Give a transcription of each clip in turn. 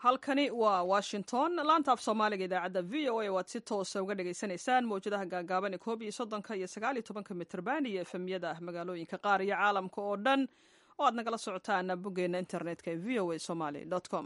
halkani waa washington laanta af soomaaliga idaacadda v o a waad si toosa uga dhagaysanaysaan mawjadaha gaagaaban ee koob iyo soddonka iyo sagaal iyo tobanka mitrban iyo efemyada magaalooyinka qaar iyo caalamka oo dhan oo aad nagala socotaan boggeena internetka ee v o a somaly com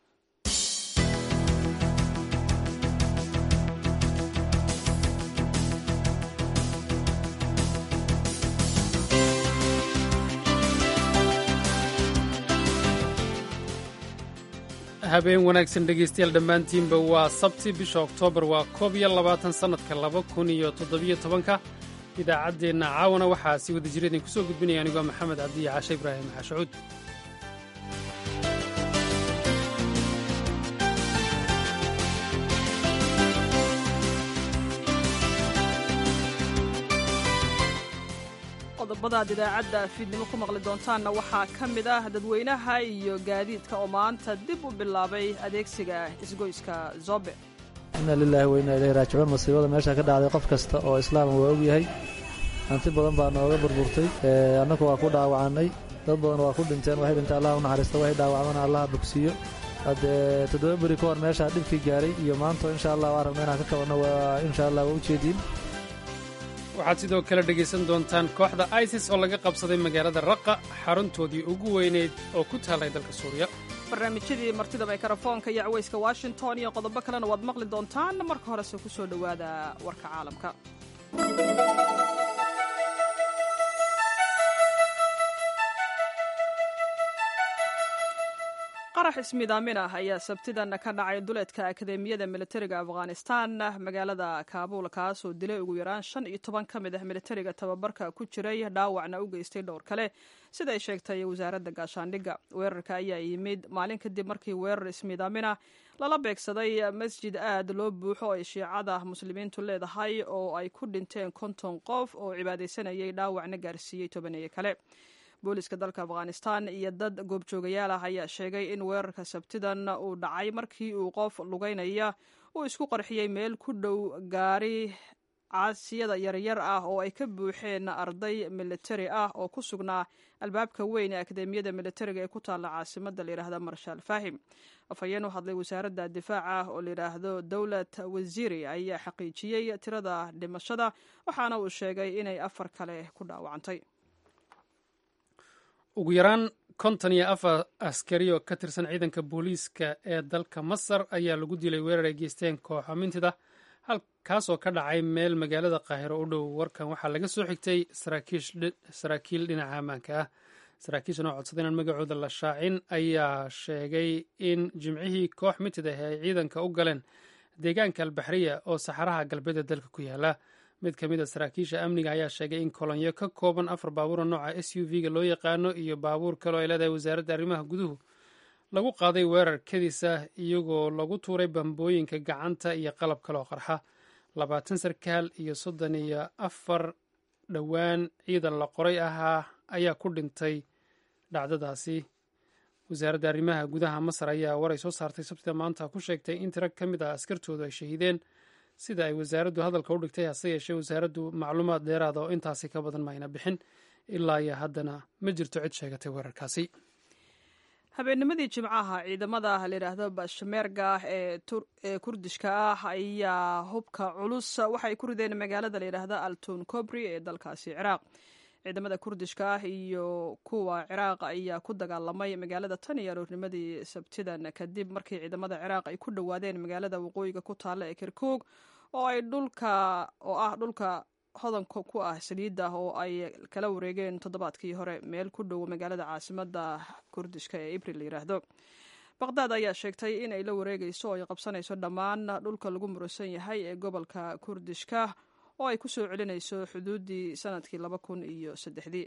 habeen wanaagsan dhegaystayaal dhammaantiinba waa sabti bisha oktoobar waa koob iyo labaatan sannadka laba kun iyo toddobiyo tobanka idaacaddeenna caawana waxaa si wada jira idin kusoo gudbinaya anigoo maxamed cabdiya caashe ibraahim xashacuud qodobadaad idaacadda fiidnimo ku maqli doontaanna waxaa ka mid ah dadweynaha iyo gaadiidka oo maanta dib u bilaabay adeegsiga isgoyska zobe inna lilaahi wa inna ilayhi raajicuun masiibada meesha ka dhacday qof kasta oo islaama waa ogyahay hanti badan baa nooga burburtay annagu waa ku dhaawacannay dad badan waa ku dhinteen waxay dhinteen allah u naxariista waxay dhaawacmana allaha bogsiiyo haddee toddoba beri ka hor meeshaa dhibkii gaaray iyo maanta insha allah waa rabna inaan ka qabanno waa insha allah waa ujeediin waxaad sidoo kale dhegaysan doontaan kooxda isis oo laga qabsaday magaalada raqa xaruntoodii ugu weyneyd oo ku taallay dalka suuriya barnaamijyadii martida mikrofoonka iyo cawayska washington iyo qodobo kalena waad maqli doontaan marka horese ku soo dhowaada warka caalamka qarax ismidaamin ah ayaa sabtidan ka dhacay duleedka akademiyada militariga afghanistan magaalada kaabuul kaasoo dilay ugu yaraan shan iyo toban ka mid ah militariga tababarka ku jiray dhaawacna u geystay dhowr kale siday sheegtay wasaaradda gaashaandhigga weerarka ayaa yimid maalin kadib markii weerar ismidaaminah lala beegsaday masjid aad loo buuxo ay shiicada muslimiintu leedahay oo ay ku dhinteen konton qof oo cibaadaysanayay dhaawacna gaarsiiyey tobaneeye kale booliska dalka afghanistan iyo dad goobjoogayaal ah ayaa sheegay in weerarka sabtidan uu dhacay markii uu qof lugeynaya uu isku qarxiyey meel ku dhow gaari caasiyada yaryar ah oo ay ka buuxeen arday militari ah oo ku sugnaa albaabka weyn ee akademiyada militariga ee ku taalla caasimada layidhaahda marshaal faahim afhayeen u hadlay wasaaradda difaaca oo layidhaahdo dowlad wasiiri ayaa xaqiijiyey tirada dhimashada waxaana uu sheegay inay afar kale ku dhaawacantay ugu yaraan konton iyo afar askari oo ka tirsan ciidanka booliiska ee dalka masar ayaa lagu dilay weerar ay geysteen kooxo mintida halkaasoo ka dhacay meel magaalada qaahiro u dhow warkan waxaa laga soo xigtay saraakiil dhinaca ammaanka ah saraakiishan oo codsaday inaan magacooda la shaacin ayaa sheegay in jimcihii koox mintid ah ay ciidanka u galeen deegaanka albaxriya oo saxaraha galbeed ee dalka ku yaala mid ka mid a saraakiisha amniga ayaa sheegay in kolonyo ka kooban afar baabuura nooca s u v ga loo yaqaano iyo baabuur kale oo ay leedahay wasaaradda arrimaha guduhu lagu qaaday weerar kadis ah iyagoo lagu tuuray bambooyinka gacanta iyo qalab kale oo qarxa labaatan sarkaal iyo soddon iyo afar dhowaan ciidan la qoray ahaa ayaa ku dhintay dhacdadaasi wasaaradda arrimaha gudaha masar ayaa waray soo saartay sabtida maanta ku sheegtay in tiro ka mid ah askartoodu ay shahiideen sida ay wasaaraddu hadalka u dhigtay hase yeeshee wasaaraddu macluumaad dheeraada oo intaasi ka badan mayna bixin ilaa iyo haddana ma jirto cid sheegatay weerarkaasi habeennimadii jimcaha ciidamada layidhaahdo bashmeerga ee kurdishka ah ayaa hubka culus waxay ku rideen magaalada layidhaahdo altun cobri ee dalkaasi ciraaq ciidamada kurdishka ah iyo kuwa ciraaq ayaa ku dagaalamay magaalada tan iyo aroornimadii sabtidan kadib markii ciidamada ciraaq ay ku dhowaadeen magaalada waqooyiga ku taalla ee kirkuug oo ay dhulka oo ah dhulka hodanka ku ah saliidda oo ay kala wareegeen toddobaadkii hore meel ku dhow magaalada caasimada kurdishka ee ibril la yiraahdo baqdaad ayaa sheegtay in ay la wareegayso oo ay qabsanayso dhammaan dhulka lagu muransan yahay ee gobolka kurdishka oo ay ku soo celinayso xuduuddii sanadkii laba kun iyo saddexdii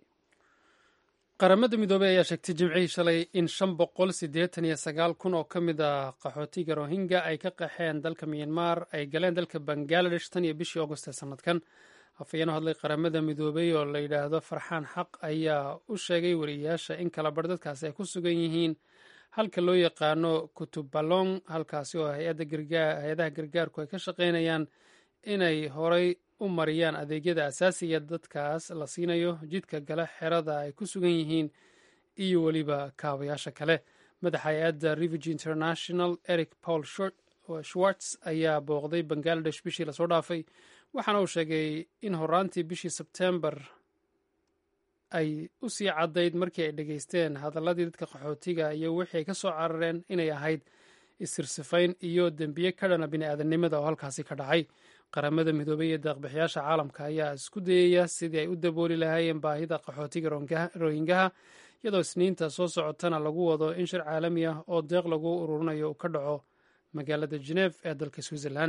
qaramada midoobey ayaa sheegtay jimcihii shalay in shan boqol siddeetan iyo sagaal kun oo ka mid ah qaxootiga rohingya ay ka qaxeen dalka myanmar ay galeen dalka bangaladesh tan iyo bishii augost ee sanadkan afhayeen u hadlay qaramada midoobey oo la yidhaahdo farxaan xaq ayaa u sheegay wariyayaasha in kala bar dadkaasi ay ku sugan yihiin halka loo yaqaano kutubalong halkaasi oo hay-adaha gargaarku ay ka shaqaynayaan inay horay u mariyaan adeegyada asaasiga dadkaas la siinayo jidka gale xerada ay ku sugan yihiin iyo weliba kaabayaasha kale madaxa hay-adda revige international eric paul schwartz ayaa booqday bangaladesh bishii lasoo dhaafay waxaana uu sheegay in horaantii bishii sebtembar ay u sii caddayd markii ay dhegaysteen hadalladii dadka qaxootiga iyo wixii ay ka soo carareen inay ahayd isirsifayn iyo dembiye ka dhana bini'aadanimada oo halkaasi ka dhacay qaramada midoobay iyo deeqbixiyaasha caalamka ayaa isku dayaya sidii ay u dabooli lahaayeen baahida qaxootiga rohingaha iyadoo isniinta soo socotana lagu wado in shir caalami ah oo deeq lagu ururinayo uu ka dhaco magaalada geneef ee dalka switzerland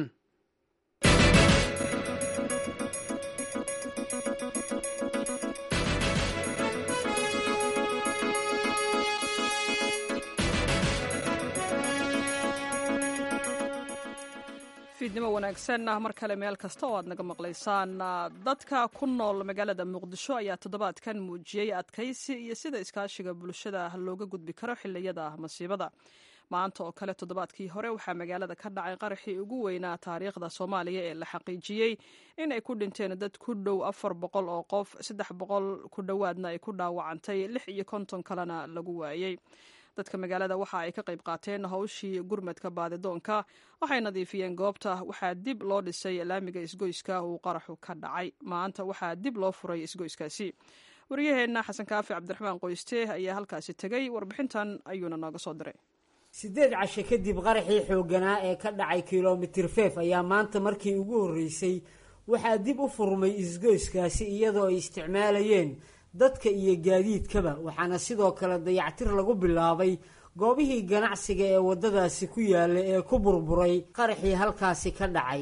fiidnimo wanaagsan mar kale meel kasta oo aad naga maqlaysaan dadka ku nool magaalada muqdisho ayaa toddobaadkan muujiyey adkaysi iyo sida iskaashiga bulshada looga gudbi karo xiliyada masiibada maanta oo kale toddobaadkii hore waxaa magaalada ka dhacay qaraxii ugu weynaa taariikhda soomaaliya ee la xaqiijiyey in ay ku dhinteen dad ku dhow afar boqol oo qof saddex boqol ku dhowaadna ay ku dhaawacantay lix iyo konton kalena lagu waayey dadka magaalada waxa ay ka qayb qaateen hawshii gurmadka baadidoonka waxay nadiifiyeen goobta waxaa dib loo dhisay laamiga isgoyska uu qaraxu ka dhacay maanta waxaa dib loo furay isgoyskaasi waryaheenna xasan kaafi cabdiraxmaan qoyste ayaa halkaasi tegey warbixintan ayuuna nooga soo diray siddeed cashe kadib qaraxii xoogganaa ee ka dhacay kilomitir feef ayaa maanta markii ugu horreysay waxaa dib u furmay isgoyskaasi iyadoo ay isticmaalayeen dadka iyo gaadiidkaba waxaana sidoo kale dayactir lagu bilaabay goobihii ganacsiga ee waddadaasi ku yaalla ee ku burburay qaraxii halkaasi ka dhacay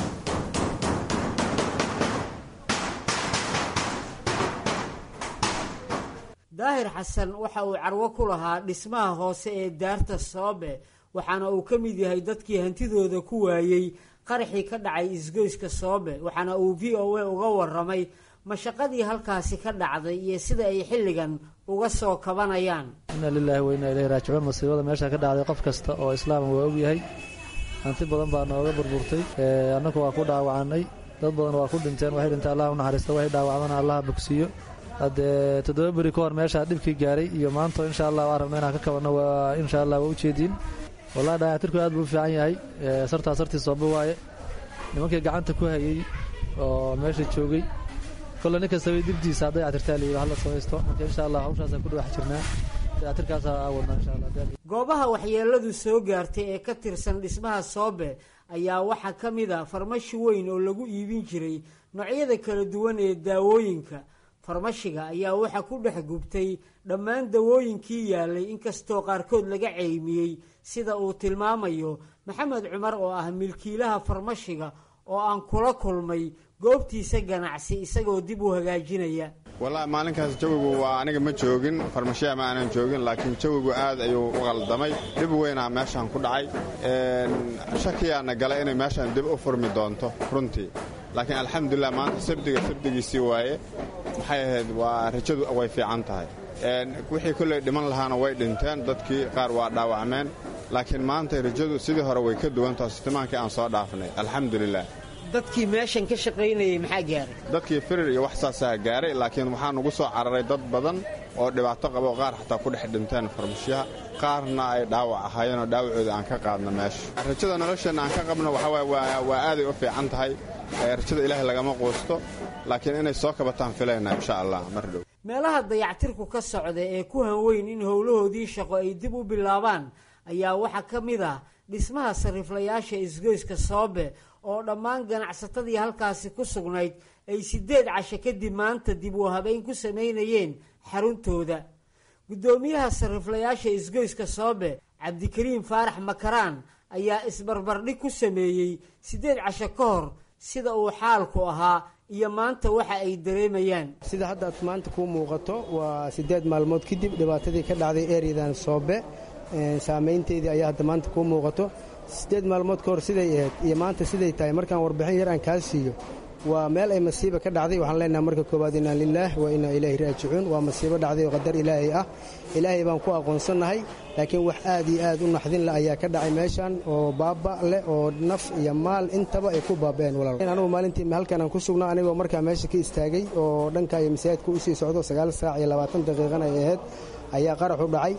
daahir xasan waxa uu carwo ku lahaa dhismaha hoose ee daarta soobe waxaana uu ka mid yahay dadkii hantidooda ku waayey qaraxii ka dhacay isgoyska soobe waxaana uu v o a uga waramay mashaqadii halkaasi ka dhacday iyo sida ay xilligan uga soo kabanayaan inna lilaahi wa inna ilayhi raajicuun masiibada meesha ka dhacday qof kasta oo islaama waa ogyahay hanti badan baa nooga burburtay annagu waa ku dhaawacannay dad badan waa ku dhinteen waxay dhinteen allah u naxariista waxay dhaawacdana allaha bogsiiyo haddee toddoba beri ka hor meeshaa dhibkii gaaray iyo maanta insha allah waan rabna inaan ka kabanno waa insha allah waa ujeediin wallahi dayactirku aad buu u fiican yahay sartaa sartii sooba waaye nimankii gacanta ku hayey oo meesha joogay kolle nin kastaba dibdiisa dayactirtaa layidhi hala samaysto marka insha allah hawshaasaan ku dhex jirnaa dayactirkaasaa aawadnaa insha allah goobaha waxyeeladu soo gaartay ee ka tirsan dhismaha soobe ayaa waxaa ka mid a farmashi weyn oo lagu iibin jiray noocyada kala duwan ee daawooyinka farmashiga ayaa waxaa ku dhex gubtay dhammaan dawooyinkii yaalay inkastoo qaarkood laga ceymiyey sida uu tilmaamayo maxamed cumar oo ah milkiilaha farmashiga oo aan kula kulmay goobtiisa ganacsi isagoo dib u hagaajinaya wallaahi maalinkaas jawigu waa aniga ma joogin farmashiya ma aanan joogin laakiin jawigu aad ayuu u qaldamay dhib weynaa meeshaan ku dhacay shakiyaana galay inay meeshaan dib u furmi doonto runtii laakiin alxamdulilah maanta sabdiga sabdigiisii waaye maxay ahayd waa rajadu way fiican tahay wixii kolley dhiman lahaana way dhinteen dadkii qaar waa dhaawacmeen laakiin maanta rajadu sidii hore way ka duwantaho sitimaankii aan soo dhaafnay alxamdulilah dadkii meeshan ka shaqaynayay maxaa gaaray dadkii firir iyo wax saasaa gaaray laakiin waxaa nugu soo cararay dad badan oo dhibaato qabo qaar xataa ku dhex dhinteen farmashiyaha qaarna ay dhaawac ahaayeenoo dhaawacooda aan ka qaadno meesha rajada nolosheenna aan ka qabno waxawaaye waa aaday u fiican tahay rajada ilaahay lagama quusto laakiin inay soo kabataan filayna insha allah mar dhow meelaha dayactirku ka socda ee ku hanweyn in howlahoodii shaqo ay dib u bilaabaan ayaa waxaa ka mid ah dhismaha sariiflayaasha isgoyska soobe oo dhammaan ganacsatadii halkaasi ku sugnayd ay siddeed casho kadib maanta dib u habeyn ku samaynayeen xaruntooda guddoomiyaha sariiflayaasha isgoyska soobe cabdikariim faarax makaraan ayaa isbarbardhig ku sameeyey siddeed casho ka hor sida uu xaalku ahaa iyo maanta waxa ay dareemayaan sida haddaad maanta kuu muuqato waa siddeed maalmood kadib dhibaatadii ka dhacday ereyadan soobe saamaynteedii ayaa hadda maanta kuu muuqato siddeed maalmood ka hor siday ahayd iyo maanta siday tahay markaan warbixin yar aan kaa siiyo waa meel ay masiiba ka dhacday waxaan leenahay marka koowaad inaa lilaah wa inaa ilaahi raajicuun waa masiibo dhacday oo qadar ilaahay ah ilaahay baan ku aqoonsannahay laakiin wax aad iyo aad u naxdin leh ayaa ka dhacay meeshan oo baaba leh oo naf iyo maal intaba ay ku baaba'een walaal anugu maalintii halkan aan ku sugnaa anigoo markaa meesha ka istaagay oo dhanka iyo masaajidka usii socdo sagaal saac iyo labaatan daqiiqan ay ahayd ayaa qaraxu dhacay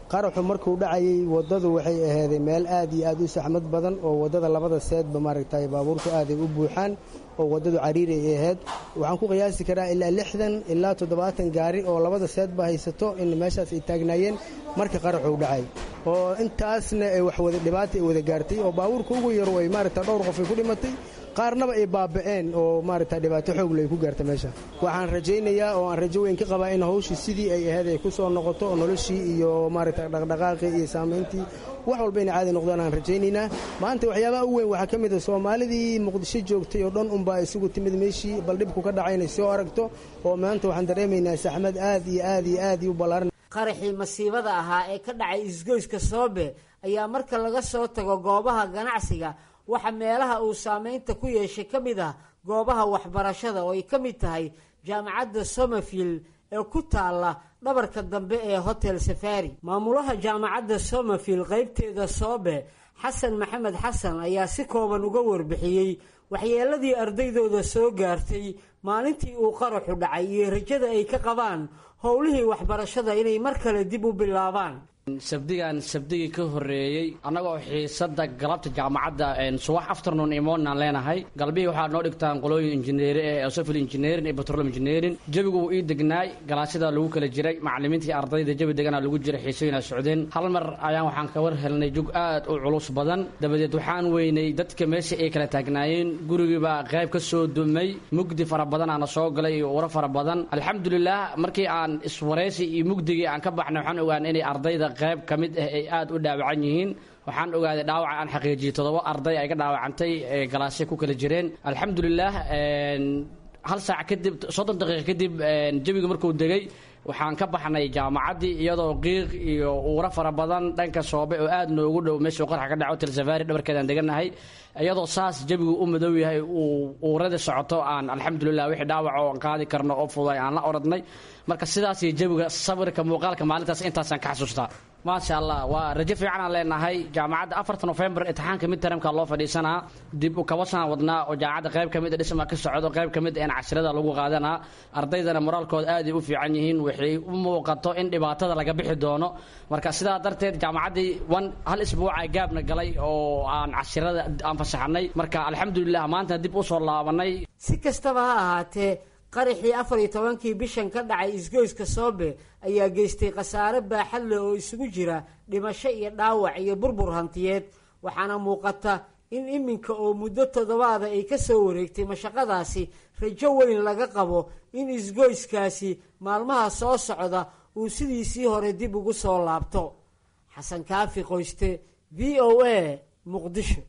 qaraxu markuu dhacayey waddadu waxay ahaaday meel aad iyo aad u saxmad badan oo waddada labada seedba maaragtay baabuurtu aaday u buuxaan oo waddadu cariiri ay ahayd waxaan ku qiyaasi karaa ilaa lixdan ilaa toddobaatan gaari oo labada seedba haysato in meeshaas ay taagnaayeen marka qaraxuu dhacay oo intaasna ay wax wada dhibaata ay wada gaartay oo baabuurka ugu yaru ay maaragta dhowr qof ay ku dhimatay qaarnaba ay baaba'een oo maaragta dhibaato xoogle ay ku gaarta meesha waxaan rajaynayaa oo aan rajo weyn ka qabaa in hawshii sidii ay ahayd ay ku soo noqoto oo noloshii iyo maaragta dhaqdhaqaaqii iyo saamayntii wax walba inay caadi noqdaan aan rajaynaynaa maanta waxyaabaha u weyn waxaa ka mid a soomaalidii muqdisho joogtay oo dhan unbaa isugu timid meeshii bal dhibku ka dhacay inay soo aragto oo maanta waxaan dareemaynaa saxmad aad iyo aad iyo aad iyo u ballaaran qaraxii masiibada ahaa ee ka dhacay isgoyska soobe ayaa marka laga soo tago goobaha ganacsiga waxa meelaha uu saamaynta ku yeeshay ka mid ah goobaha waxbarashada oo ay ka mid tahay jaamacadda somerfield ee ku taalla dhabarka dambe ee hotel safari maamulaha jaamacadda somerfield qaybteeda soobe xasan maxamed xasan ayaa si kooban uga warbixiyey waxyeeladii ardaydooda soo gaartay maalintii uu qaraxu dhacay iyo rajada ay ka qabaan howlihii waxbarashada inay mar kale dib u bilaabaan sabdigan sabdigii ka horeeyey annagoo xiisada galabta jaamacadda subax afternoon imoonaan leenahay galbihii waxaa noo dhigtaan qolooyin injineeri ee civil engineering iyo petrol engineering jawigu wuu ii degnaay galaasyadaa lagu kala jiray macallimiintii ardayda jawi deganaa lagu jiray xiisooyinaa socdeen hal mar ayaan waxaan ka war helnay jug aad u culus badan dabadeed waxaan weynay dadka meesha ay kala taagnaayeen gurigiibaa qayb ka soo dumay mugdi fara badan aana soo galay iyo uro fara badan alxamdulilah markii aan iswaraysi iyo mugdigii aan ka baxnay waxaan ogaan inay ardayda qayb ka mid ah ay aada u dhaawacan yihiin waxaan ogaaday dhaawaca aan xaqiijiyey toddoba arday ay ka dhaawacantay ee galaasya ku kala jireen alxamdulilah hal saac kadib soddon daqiiqa kadib jawiga markuu degay waxaan ka baxnay jaamacaddii iyadoo qiiq iyo uura fara badan dhanka soobe oo aad noogu dhow meeshuu qarxa ka dhaco telsafaari dhabarkeedaan degannahay iyadoo saas jawigu u madow yahay uu uurada socoto aan alxamdulilah wixii dhaawac oo aan qaadi karno oo fuday aan la oradnay marka sidaas iyo jawiga sawirka muuqaalka maalintaas intaasaan ka xasuustaa maasha allah waa rajo fiican aan leenahay jaamacadda afarta nofembar imtixaanka midtaramka loo fadhiisanaa dib u kabasaan wadnaa oo jaamacadda qayb ka mid a dhisma ka socdo qayb ka mid a in casirada lagu qaadanaa ardaydana moraalkooda aaday u fiican yihiin waxay u muuqato in dhibaatada laga bixi doono marka sidaa darteed jaamacaddii wan hal isbuuca gaabna galay oo aan casirada aan fasaxnay marka alxamdulilah maanta dib u soo laabanay si kastaba ha ahaatee qaraxii afar iyo tobankii bishan ka dhacay isgoyska soobe ayaa geystay khasaare baaxad leh oo isugu jira dhimasho iyo dhaawac iyo burbur hantiyeed waxaana muuqata in iminka oo muddo toddobaada ay ka soo wareegtay mashaqadaasi rajo weyn laga qabo in isgoyskaasi maalmaha soo socda uu sidiisii hore dib ugu soo laabto xasan kaafi qoyste v o a muqdisho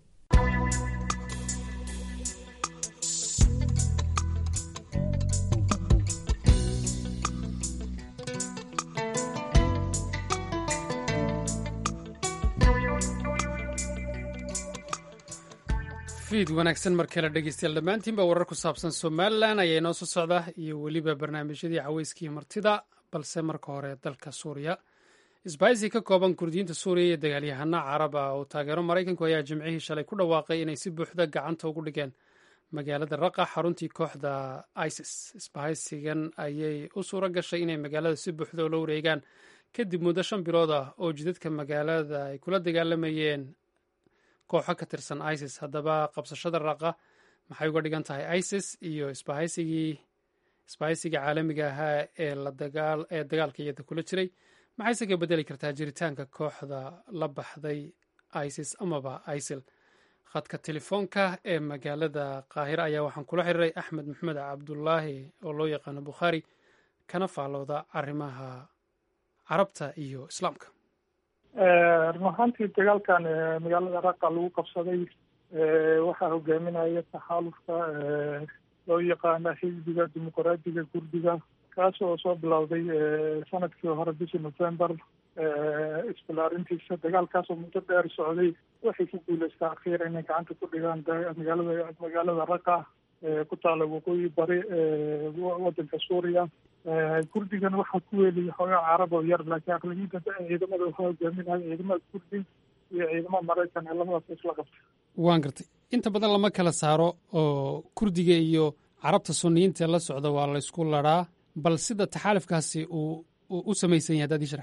fiid wanaagsan mar kale dhegeystayaal dhammaantiinba warar ku saabsan somalilan ayaa inoo soo socda iyo weliba barnaamijyadii caweyskii martida balse marka hore dalka suuriya isbaahisi ka kooban kurdiyiinta suuriya iyo dagaalyahana carab ah oo taageero maraykanku ayaa jimcihii shalay ku dhawaaqay inay si buuxda gacanta ugu dhigeen magaalada raqa xaruntii kooxda isis isbahaysigan ayay u suuro gashay inay magaalada si buuxda ula wareegaan kadib muddo shan bilood ah oo jidadka magaalada ay kula dagaalamayeen kooxo ka tirsan isis haddaba qabsashada raqa maxay uga dhigan tahay isis iyo isbahaysigii isbahaysiga caalamiga ahaa ee ee dagaalka iyada kula jiray maxayse ka bedeli kartaa jiritaanka kooxda la baxday isis amaba isil khadka telefoonka ee magaalada qaahira ayaa waxaan kula xiriiray axmed maxamed cabdulaahi oo loo yaqaano bukhaari kana faallooda arrimaha carabta iyo islaamka run ahaantii dagaalkan magaalada raqa lagu qabsaday waxaa hogaaminaya taxaalufka loo yaqaana xisbiga dimuqraadiga kurdiga kaas oo soo bilowday sanadkii hore bishii november isbalaarintiisa dagaalkaas oo muddo dheer socday waxay ku guuleystaa akhiir inay gacanta ku dhigaan magaalada magaalada raqa ku taala waqooyi bari wadanka suuriya kurdigan waxaa ku weeliyay xoogaa carab oo yar laakiin aqlabiyadda ciidamada waxaa hogaaminaya ciidamada kurdi iyo ciidamada maraykan ee labadaas isla qabta waan gartay inta badan lama kala saaro oo kurdiga iyo carabta suniyiinta la socda waa laysku laraa bal sida taxaalifkaasi uu u samaysan yahay haddaad ii sharaxda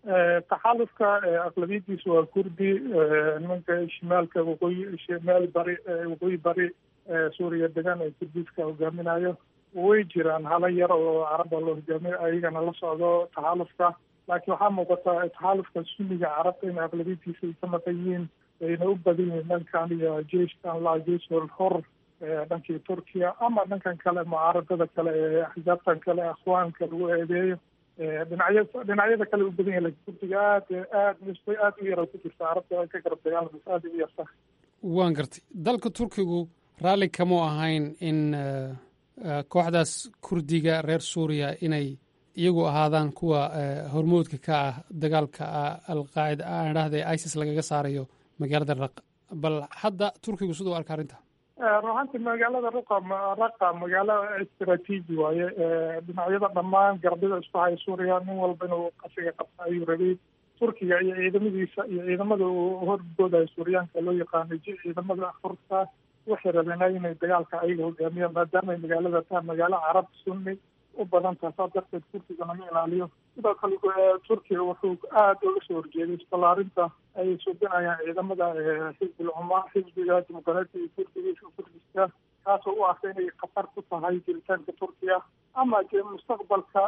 taxalufka aqlabiyadiisa waa kurdi nimanka shimaalka waqooyi shimaal bari waqooyi bari suuriya degan ee kurdiska hogaaminayo way jiraan hala yar oo caraba loo hogaamiyo ayagana la socdo taxalufka laakiin waxaa muuqata taxalufka sunniga carabta in aqlabiyadiisa ay ka maqan yihiin ayna u badan yihiin dhankan iyo jeeshkan la jeeshul hor dhankii turkiya ama dhankan kale mucaaradada kale ee axsaabtan kale akhwaanka lagu eedeeyo dhinacya dhinacyada kale u badan yahay lakin kurdiga aad aad nisba aad u yara ku jirta carabta ka garab dagaalamays aad u yarta waan gartay dalka turkigu raalli kamuu ahayn in kooxdaas kurdiga reer suuriya inay iyagu ahaadaan kuwa hormoodka ka ah dagaalka alqaacida aan idhahda isis lagaga saarayo magaalada raqa bal hadda turkigu siduu arka arrinta ruxantii magaalada raqa raqa magaalo istraatiiji waaye dhinacyada dhammaan garbida isku haya suuriya nin walba inuu qasiga qabta ayuu rabay turkiga iyo ciidamadiisa iyo ciidamada uu horgoodayo suuriyaanka loo yaqaanay ciidamada furta waxay rabeen inay dagaalka ayaga hogaamiyaan maadaama ay magaalada tahay magaalo carab sunni u badan tahay saa darteed kurkiga lama ilaaliyo sidoo kale turkiga wuxuu aada uga soo horjeeday isballaarinta ay subinayaan ciidamada xisbil cuma xisbiga dimuqraatiga kurdiga kurdiska kaasoo u arka inay khatar ku tahay jiritaanka turkiya ama mustaqbalka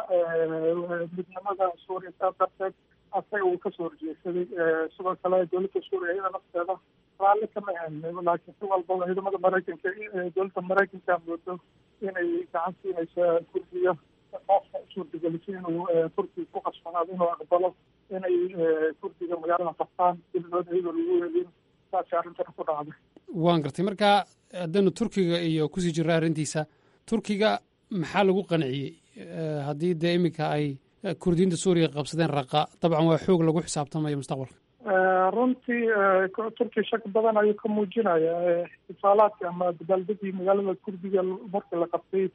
midnimada suuriya saa darteed asaga uu kasoo horjeedsaday sidoo kale dowladda suuriya iyada nafteeda raalli kama ahan laakiin si walbaba ciidamada maraykanka dowladda maraykanka moodo inay gacan siinaysa kurdiga qofka suurtagelisay inuu kurdiga ku qasbanaado inuu aqbalo inay kurdiga magaalada qabtaan dilidood iyadoo lagu helin saasay arrintana ku dhacday waan gartay marka haddaynu turkiga iyo kusii jirra arrintiisa turkiga maxaa lagu qanciyey haddii dee iminka ay kurdiyiinta suuriya qabsadeen raqa dabcan waa xoog lagu xisaabtamayo mustaqbalka runtii turkiya shak badan ayuu ka muujinaya ixtifaalaadka ama dabaaldegii magaalada kurdiga markii la qabtay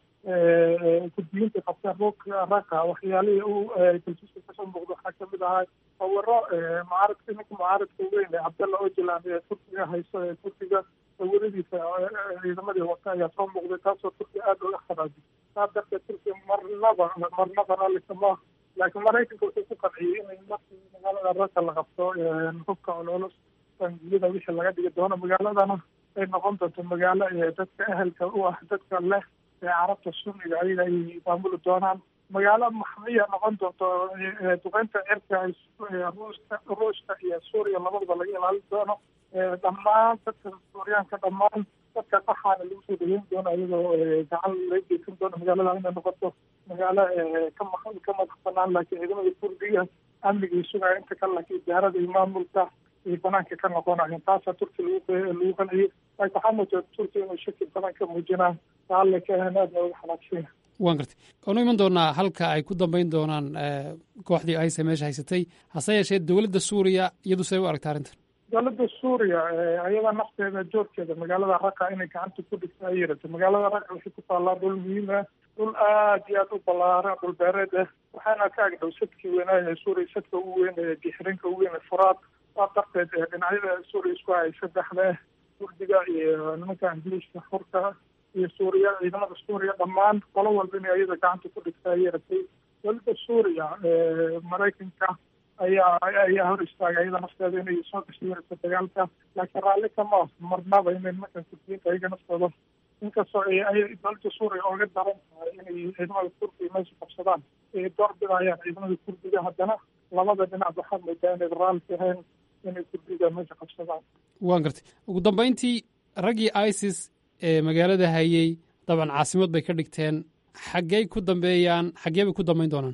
kurdiyiinta qabteen ruuka raqa waxyaalihii u dalsiiska kasoo muuqda waxaa kamid ahaa sawiro mucaaradka ninka mucaaradka weyn ee cabdalla ojelan ee turkiga hayso ee turkiga sawiradiisa ciidamadii wata ayaa soo muuqday taasoo turkiya aada uga kharaajay saa darteed turkiya marnaba marnaba raalli kama laakiin maraykanka wuxuu ku qanciyey inay markii magaalada raka la qabto hubka ololus bangiyada wixii laga dhigi doono magaaladana ay noqon doonto magaalo dadka ehelka u ah dadka leh ee carabta sunniga ayaga ay maamuli doonaan magaalo maxmiya noqon doonto duqeynta cirka ruuska ruushka iyo suuriya labadaba laga ilaalin doono dhammaan dadka suuriyaanka dhammaan dadka qaxaana lagu soo dhaweyn doono iyagoo gacan laga geysan doono magaalada inay noqoto magaalo ka ma ka madax banaan laakiin ciidamada kurdiga amnigii sugaya inta kale laakiin idaarada iyo maamulka ay banaanka ka noqonayeen taasaa turki lagu lagu qanciyey laakiin waxaa muujata turkiya inuu shaki badan ka muujinaa raalle ka ahan aadna uga xanaaqsanya waan gartay waanu iman doonaa halka ay ku dambeyn doonaan kooxdii ayse meesha haysatay hase yeeshee dowladda suuriya iyadu say u aragta arrintan dowladda suuriya ayada nafteeda joorkeeda magaalada raqa inay gacanta ku dhigta ay yirata magaalada raqa waxay ku taallaa dhul muhiim ah dhul aad iyo aad u ballaaran dhul beereed ah waxaana ka agdhow sadkii weynaayo ee suuriya sadka ugu weyn ee dixrinka ugu weyn ee furaad saa darteed dhinacyada suuriya isku hay saddexda ah kurdiga iyo nimanka ingiliiska furka iyo suuriya ciidamada suuriya dhammaan qolo walba inay ayada gacanta ku dhigta ay yaratay dowladda suuriya maraykanka ayaa ayaa hor istaagay iyada nafteeda inay soo gashiirayso dagaalka laakiin raalli kama marnaba inay nimankan kurdiyiinta ayaga naftooda inkastoo ay dowladda suuriya ooga daran tahay inay ciidamada kurdiga meesha qabsadaan ay doorbidayaan ciidamada kurdiga haddana labada dhinac waxaad moodaa inay raalli ahayn inay kurdiga meesha qabsadaan waan gartay ugu dambeyntii raggii isis ee magaalada hayey dabcan caasimad bay ka dhigteen xaggey ku dambeeyaan xaggee bay ku dambeyn doonaan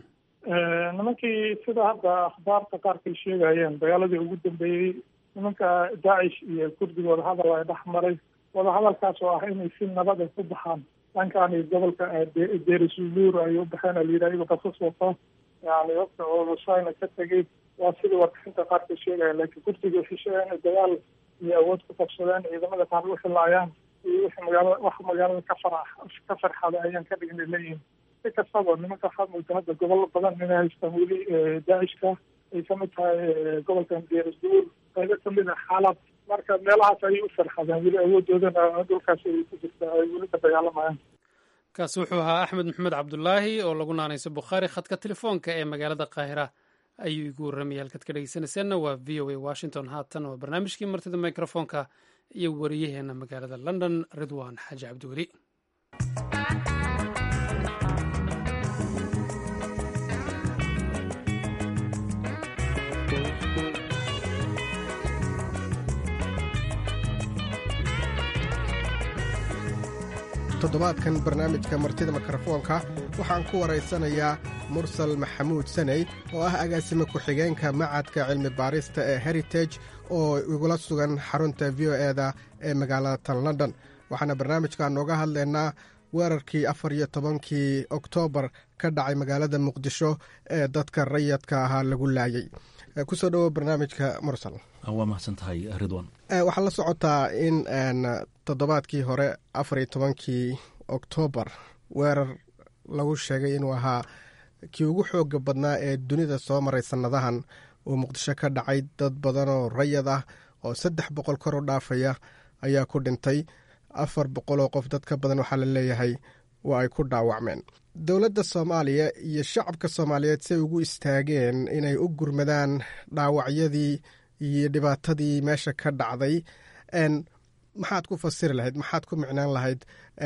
nimankii sida hadda akhbaarta qaarkay sheegayeen dagaaladii ugu dambeeyey nimanka daacish iyo kurdiga wadahadal ay dhex maray wadahadalkaas oo ah inay si nabada ku baxaan dhankaani gobolka derisuluur ay u baxeen alayidhi ayagoo qasas wato yani wata oosayna ka tegay waa sidii warbixinta qaarkay sheegaya laakiin kurdiga waxay sheegaya inay dagaal iyo awood ku qabsadeen ciidamada qaar u xilaayaan iyo wixii magaalada wax magaalada ka farax ka farxada ayaan ka dhignay leeyihin si kastaba nimanka waxaa mooda hadda gobollo badan inay haystaan weli daacishka ay kamid tahay gobolkan derisduur qaybo kamid ah xaalad marka meelahaas ayay u farxadeen weli awoodoodana dhulkaas ay ku jirta ay weli ka dagaalamayaan kaasi wuxuu ahaa axmed maxamed cabdulaahi oo lagu naanayso bukhaari khadka telefoonka ee magaalada qaahira ayuu igu warramaya halkaad ka dhegeysanayseena waa v o a washington haatan waa barnaamijkii martida mikrofoonka iyo wariyaheena magaalada london ridwan xaaji cabdiweli toddobaadkan barnaamijka martida mikrofoonka waxaan ku waraysanayaa mursal maxamuud saney oo ah agaasime ku-xigeenka macadka cilmi baarista ee heritage oo igula sugan xarunta v o eda ee magaalada tan london waxaana barnaamijka nooga hadlaynaa weerarkii afar iyo tobankii oktoobar ka dhacay magaalada muqdisho ee dadka rayadka ahaa lagu laayay kusoo dhowo barnaamijka mursal waa mahadsan tahay ridwan waxaa la socotaa in toddobaadkii hore afar iyo tobankii oktoobar weerar lagu sheegay inuu ahaa kii ugu xooga badnaa ee dunida soo maray sannadahan uu muqdisho ka dhacay dad badan oo rayad ah oo saddex boqol kor u dhaafaya ayaa ku dhintay afar boqol oo qof dad ka badan waxaa la leeyahay waa ay ku dhaawacmeen dowladda soomaaliya iyo shacabka soomaaliyeed say ugu istaageen inay u gurmadaan dhaawacyadii iyo dhibaatadii meesha ka dhacday maxaad ku fasiri lahayd maxaad ku micnaan lahayd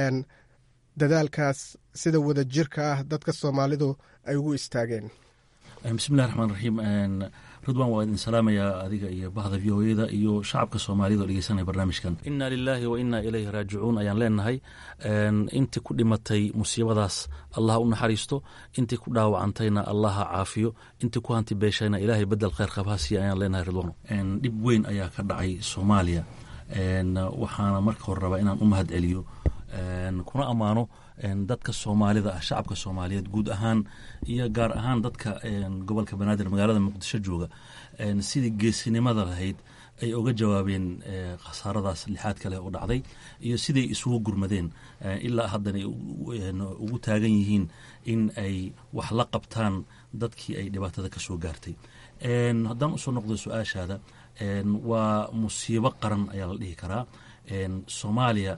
dadaalkaas sida wada jirka ah dadka soomaalidu ay ugu istaageen bismillahi raxmaan raxiim ridwan waa idin salaamayaa adiga iyo bahda v o eda iyo shacabka soomaaliyad oo dhegeysanaya barnaamijkan inna lilaahi wa inna ilayhi raajicuun ayaan leenahay intii ku dhimatay musiibadaas allah u naxariisto intii ku dhaawacantayna allah ha caafiyo intii ku hanti beeshayna ilaahay bedel khayr qab ha siiya ayaan leenahay ridwano dhib weyn ayaa ka dhacay soomaaliya waxaana marka hore rabaa inaan u mahad celiyo kuna ammaano dadka soomaalida ah shacabka soomaaliyeed guud ahaan iyo gaar ahaan dadka gobolka banaadir magaalada muqdisho jooga sidii geesinimada lahayd ay oga jawaabeen khasaaradaas lixaadka leh oo dhacday iyo siday isugu gurmadeen ilaa haddana ugu taagan yihiin in ay wax la qabtaan dadkii ay dhibaatada ka soo gaartay haddaan usoo noqdo su-aashaada waa musiibo qaran ayaa la dhihi karaa soomaaliya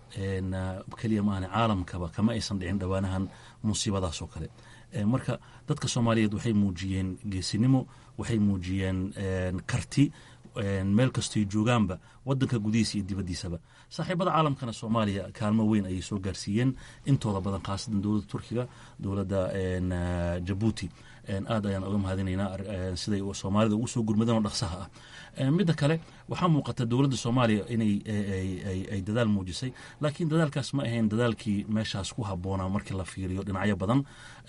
keliya maahane caalamkaba kama aysan dhicin dhowaanahan musiibadaas oo kale marka dadka soomaaliyeed waxay muujiyeen geesinimo waxay muujiyeen karti meel kastoy joogaanba wadanka gudihiisa iyo dibaddiisaba saaxiibada caalamkana soomaaliya kaalmo weyn ayay soo gaarsiiyeen intooda badan khaasatan dowladda turkiga dowladda jabuuti aad ayaan oga mahadinaynaa siday soomaalida ugu soo gurmadeen oo dhaqsaha ah midda kale waxaa muuqata dowladda soomaaliya inay ay dadaal muujisay laakiin dadaalkaas ma ahayn dadaalkii meeshaas ku habboonaa markii la fiiriyo dhinacyo badan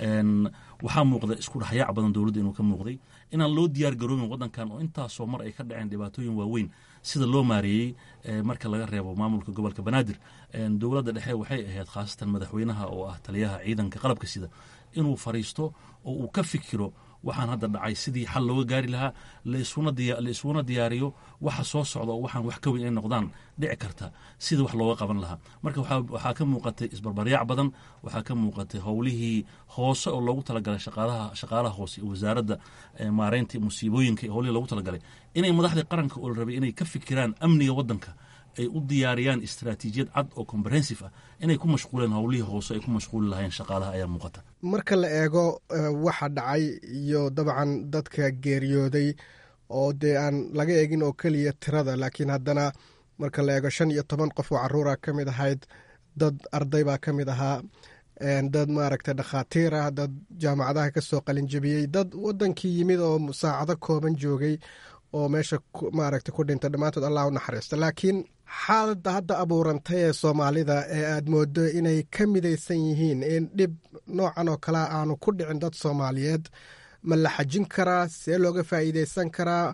waxaa muuqda isku dhexyaac badan dowladda inuu ka muuqday inaan loo diyaar garoobin waddankan oo intaasoo mar ay ka dhaceen dhibaatooyin waaweyn sida loo maareeyey marka laga reebo maamulka gobolka banaadir dowladda dhexe waxay ahayd khaasatan madaxweynaha oo ah taliyaha ciidanka qalabka sida inuu fariisto oo uu ka fikiro waxaan hadda dhacay sidii xal looga gaari lahaa laisuna diyaariyo waxa soo socda oo waxaan wax ka weyn ay noqdaan dhici karta sidii wax looga qaban lahaa marka waxaa ka muuqatay isbarbaryaac badan waxaa ka muuqatay howlihii hoose oo loogu talagalay shaqaalaha hoose wasaaradda maareynta musiibooyinka howlihii loogu talagalay inay madaxdii qaranka oo la rabay inay ka fikiraan amniga waddanka ay u diyaariyaan istaraatiijiyad cad oo comprehensive ah inay ku mashquuleen howlihii hoose ay ku mashquuli lahayn shaqaalaha ayaa muuqata marka la eego waxa dhacay iyo dabcan dadka geeriyooday oo dee aan laga eegin oo keliya tirada laakiin haddana marka la eego shan iyo toban qof oo caruura ka mid ahayd dad arday baa ka mid ahaa dad maaragtay dhakhaatiir ah dad jaamacadaha ka soo qalinjabiyey dad wadankii yimid oo saacado kooban joogay oo meesha maaragta ku dhintay dhammaantood allah u naxariisto laakiin xaaladda hadda abuurantay ee soomaalida ee aad moodo inay ka midaysan yihiin in dhib noocan oo kalea aanu ku dhicin dad soomaaliyeed ma la xajin karaa see looga faa'iideysan karaa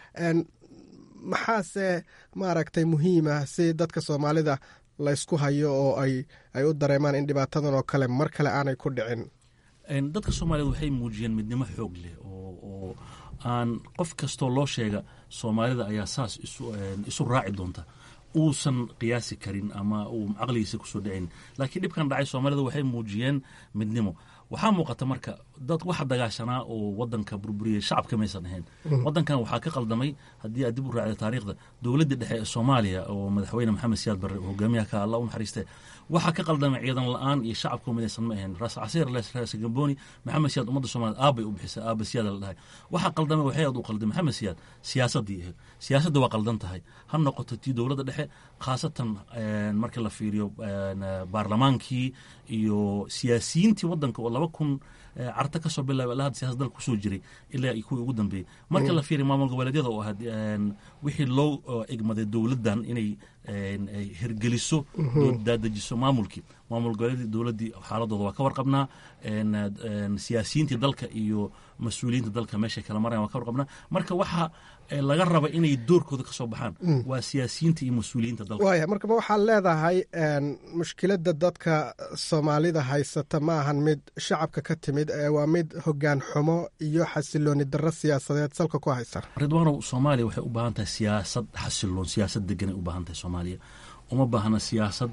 maxaase maaragtay muhiima si dadka soomaalida laysku hayo oo ay ay u dareemaan in dhibaatadan oo kale mar kale aanay ku dhicin dadka soomaaliyed waxay muujiyeen midnimo xoog leh oo aan qof kastoo loo sheega soomaalida ayaa saas isu raaci doonta uusan qiyaasi karin ama uu caqligiisa kusoo dhacayn laakiin dhibkan dhacay soomaalida waxay muujiyeen midnimo waxaa muuqata marka dad waxa dagaashanaa oo wadanka burburiyey shacabka maysan ahayn wadankan waxaa ka qaldamay haddii aad dib u raacda taariikhda dowladdii dhexe ee soomaaliya oo madaxweyne maxamed siyaad barre oo hogaamiyaha ka alla u naxariistee waxaa ka qaldamay ciidan la-aan iyo shacabka midaysan ma ahayn raas casiir raas gamboni maxamed siyaad ummadda soomaaliyed aabbay u bixisay aabba siyaada la dhahay waxaa qaldamay waxay aad u qalday maxamed siyaad siyaasaddii ahayd siyaasadda waa qaldan tahay ha noqoto tii dowladda dhexe khaasatan marka la fiiriyo baarlamaankii iyo siyaasiyiintii wadanka oo laba kun carta ka soo bilaabay ilaa hadda siyasad dalka kusoo jiray ilaa kuwii ugu dambeeyey marka la fiiriyo maamul goboleedyada oo ahayd wixii loo egmaday dowladdan inay hirgeliso daadajiso maamulkii maamul goboleedyadii dowladdii xaaladooda waa ka warqabnaa siyaasiyiintii dalka iyo mas-uuliyiinta dalka meeshay kala marayan waa ka warqabnaa marka waxa laga raba inay doorkooda ka soo baxaan waa siyaasiyiinta iyo mas-uuliyiinta dalka waaya markaba waxaad leedahay mushkiladda dadka soomaalida haysata ma ahan mid shacabka ka timid waa mid hogaan xumo iyo xasilooni darro siyaasadeed salka ku haysa ridwaanow soomaaliya waxay u baahan tahay siyaasad xasiloon siyaasad deganay u baahan tahay soomaaliya uma baahna siyaasad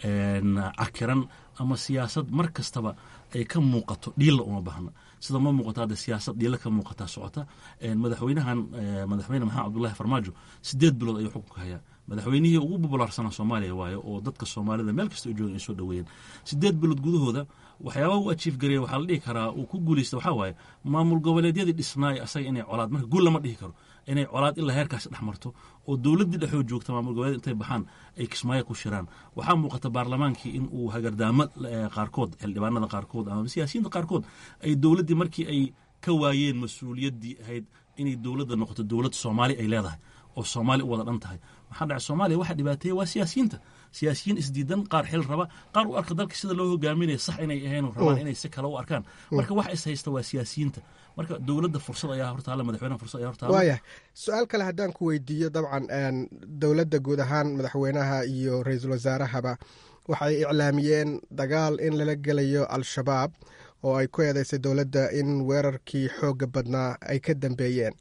cakiran ama siyaasad mar kastaba ay ka muuqato dhiilla uma baahna sida ma muuqato hadda siyaasad dhiilla ka muuqataa socota madaxweynahan madaxweyne maxamed cabdullahi farmaajo sideed bilood ayuu xukunka hayaa madaxweynihii ugu bubulaarsanaa soomaaliya waayo oo dadka soomaalida meel kasta ay joogan ay soo dhoweeyeen sideed bilood gudahooda waxyaabaha u ajiif gareeya waxaa la dhihi karaa uu ku guulaysta waxaa waaye maamul goboleedyadii dhisnaay asaga inay colaad marka guul lama dhihi karo inay colaad ilaa heerkaas dhex marto oo dowladdii dhexoo joogta maamul goboleed intay baxaan ay kismaayo ku shiraan waxaa muuqata baarlamaankii in uu hagardaamo qaarkood xildhibaanada qaarkood ama siyaasiyiinta qaarkood ay dowladdii markii ay ka waayeen mas-uuliyaddii ahayd inay dowladda noqoto dowlad soomaali ay leedahay oo soomaali u wada dhan tahay maxaa dhacay soomaaliya waxa dhibaateeya waa siyaasiyiinta siyaasiyiin isdiidan qaar xil raba qaar u arka dalka sida loo hogaaminaya sax inay ahayn rabaan inay si kale u arkaan marka wax is haysta waa siyaasiyiinta marka dowladda fursad ayaa hortaala madaxweynaha fursad ayaa hortaala waaya su-aal kale haddaan ku weydiiyo dabcan dowladda guud ahaan madaxweynaha iyo ra-iisul wasaarahaba waxay iclaamiyeen dagaal in lala gelayo al-shabaab oo ay ku eedeysay dowladda in weerarkii xooga badnaa ay ka dambeeyeen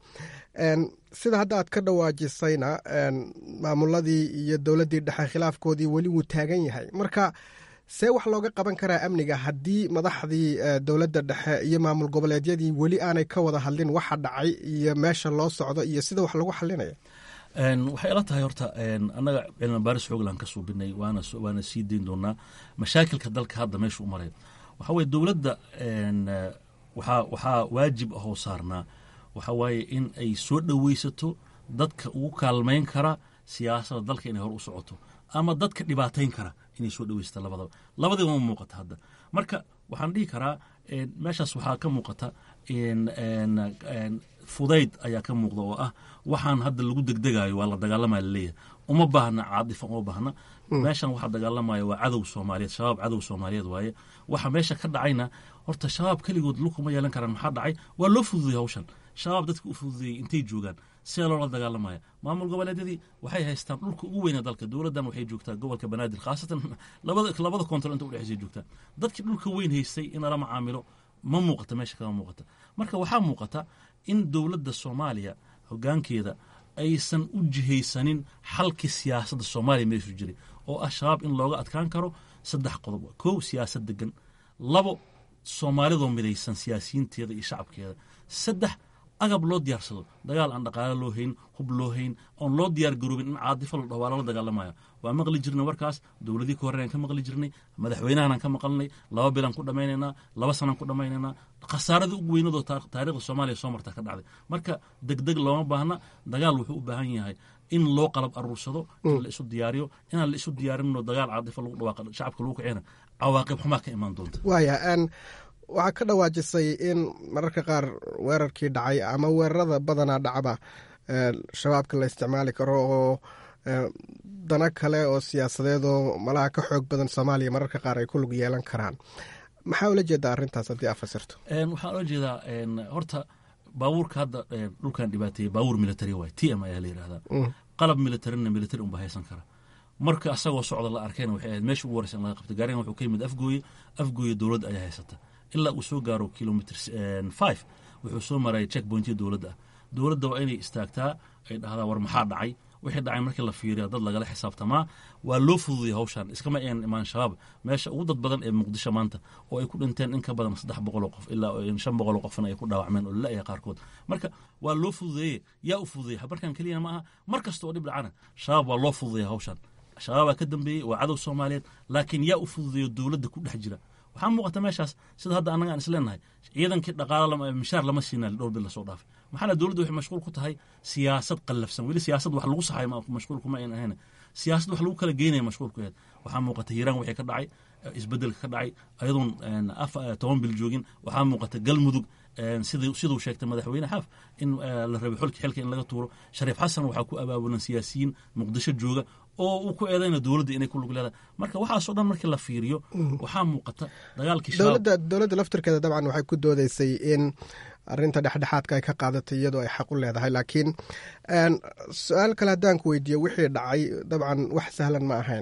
sida hadda aad ka dhawaajisayna maamuladii iyo dowladdii dhexe khilaafkoodii weli wuu taagan yahay marka see wax looga qaban karaa amniga haddii madaxdii dowladda dhexe iyo maamul goboleedyadii weli aanay ka wada hadlin waxa dhacay iyo meesha loo socdo iyo sida wax lagu xalinaya waxay ila tahay horta annaga cilmi baaris xooglan ka suubinay waana sii dayn doonaa mashaakilka dalka hadda meesha u maray waxaa weye dowladda waxaa waajib ahoo saarnaa waxaa waaye in ay soo dhoweysato dadka ugu kaalmayn kara siyaasadda dalka inay hor u socoto ama dadka dhibaatayn kara inay soo dhoweysato labadaba labadiiba ma muuqata hadda marka waxaan dhihi karaa meeshaas waxaa ka muuqata fudayd ayaa ka muuqda oo ah waxaan hadda lagu degdegayo waa la dagaalamaya laleeyahay uma baahna caadifa uma baahna meeshan waxaa dagaalamaya waa cadow soomaaliyeed shabaab cadow soomaaliyeed waaye waxa meesha ka dhacayna horta shabaab keligood lukuma yeelan karaan maxaa dhacay waa loo fududey hawshan shabaab dadka u fududeyey intay joogaan sidee loola dagaalamaya maamul goboleedyadii waxay haystaan dhulka ugu weyna dalka dowladdan waxay joogtaa gobolka banaadir khaasatan labada koontar inta udhexeysay joogtaa dadkii dhulka weyn haystay in lala macaamilo ma muuqata meesha kama muuqata marka waxaa muuqata in dowladda soomaaliya hogaankeeda aysan u jihaysanin xalkii siyaasadda soomaaliya meeshu jiray oo ah shabaab in looga adkaan karo saddex qodob kow siyaasad degan labo soomaalidoo midaysan siyaasiyiinteeda iyo shacabkeeda saddex agab loo diyaarsado dagaal aan dhaqaale loo hayn hub loo hayn oon loo diyaar garoobin in caadifo la dhaho waa lala dagaalamaya waa maqli jirnay warkaas dowladii ka horreyn aan ka maqli jirnay madaxweynahanaan ka maqalnay laba bilaan ku dhammaynaynaa laba sanaan ku dhammaynaynaa khasaaradii ugu weynadoo taarikhda soomaaliya soo marta ka dhacday marka degdeg looma baahna dagaal wuxuu u baahan yahay in loo qalab aruursado in la isu diyaariyo inaan la isu diyaarinno dagaal caadifo lagu dhawaaqa shacabka lagu kicina cawaaqib xumaa ka imaan doonta waaya waxaa ka dhawaajisay in mararka qaar weerarkii dhacay ama weerarada badanaa dhacba shabaabka la isticmaali karo oo dana kale oo siyaasadeed oo malaha ka xoog badan soomaaliya mararka qaar ay ku lug yeelan karaan maxaa ula jeedaa arrintaas haddii aad fasirto waxaan ula jeedaa horta baabuurka hadda dhulkan dhibaateeyey baabuur military waay t m ayaa la yidhahdaa qalab militarina military unba haysan kara marka asagoo socda la arkayna waxay ahayd meesha ugu horeysa in laga qabta gaarigan wuxuu ka yimid afgooye afgooye dowladda ayaa haysata ilaa uu soo gaaro kilomitr five wuxuu soo maraya check pointiya dowladda ah dowladda waa inay istaagtaa ay dhahdaa war maxaa dhacay wixii dhacay markii la fiiriya dad lagala xisaabtamaa waa loo fududaya hawshan iskama een imaan shabaab meesha ugu dad badan ee muqdisho maanta oo ay ku dhinteen in ka badan saddex boqoloo qof ilaa shan boqoloo qofna ay ku dhaawacmeen oo lala-ya qaarkood marka waa loo fududeeye yaa u fududeya markan keliya ma aha mar kasta oo dhib dhacana shabaab waa loo fududeya hawshan shabaabaa ka dambeeyey waa cadow soomaaliyeed laakiin yaa u fududeeyo dowladda ku dhex jira waxaa muuqata meeshaas sida hadda annaga aan isleenahay ciidankii dhaqaalo mishaar lama siina dhowr bil lasoo dhaafay maxaana dowladda waxay mashquul ku tahay siyaasad qallafsan weli siyaasad wax lagu saxay mashquul kuma ayn ahayn siyaasad wax lagu kala geynaya mashquul ku ahayd waxaa muuqata hiiraan wixii ka dhacay isbedelka ka dhacay ayadoon toban bil joogin waxaa muuqata galmudug siduu sheegtay madaxweyne xaaf in la rabay xolki xilka in laga tuuro shariif xasan waxaa ku abaabulan siyaasiyiin muqdisho jooga oo uu ku eedayna dowladda inay ku lug leedahay marka waxaasoo dhan markii la fiiriyo waxaa muuqata dagaalkii dowladda dowladda laftirkeeda dabcan waxay ku doodeysay in arinta dhexdhexaadka ay ka qaadatay iyadoo ay xaq u leedahay laakiin su-aal kale haddaan ku weydiiyo wixii dhacay dabcan wax sahlan ma ahayn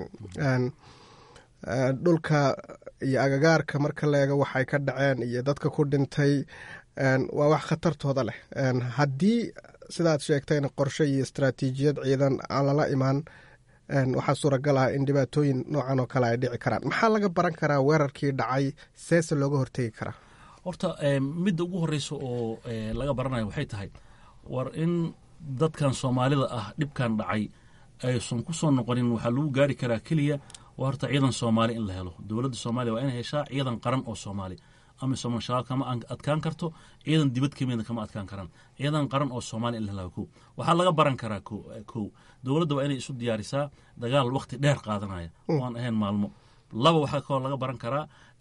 dhulka iyo agagaarka marka la eego waxay ka dhaceen iyo dadka ku dhintay waa wax khatartooda leh haddii sidaad sheegtayna qorshe iyo istaraatiijiyad ciidan aan lala imaan waxaa suuragal ah in dhibaatooyin noocan oo kale ay dhici karaan maxaa laga baran karaa weerarkii dhacay seese looga hortegi karaa horta midda ugu horeysa oo laga baranayo waxay tahay war in dadkan soomaalida ah dhibkan dhacay aysan ku soo noqonin waxaa lagu gaari karaa keliya waa horta ciidan soomaali in la helo dowladda soomaaliya waa inay heshaa ciidan qaran oo soomaali ama somal shabaab kama adkaan karto ciidan dibad kamida kama adkaan karaan ciidan qaran oo soomaaliya in la helaa kow waxaa laga baran karaa kow dowladda waa inay isu diyaarisaa dagaal wakti dheer qaadanaya oo aan ahayn maalmo laba waxaa kaloo laga baran karaa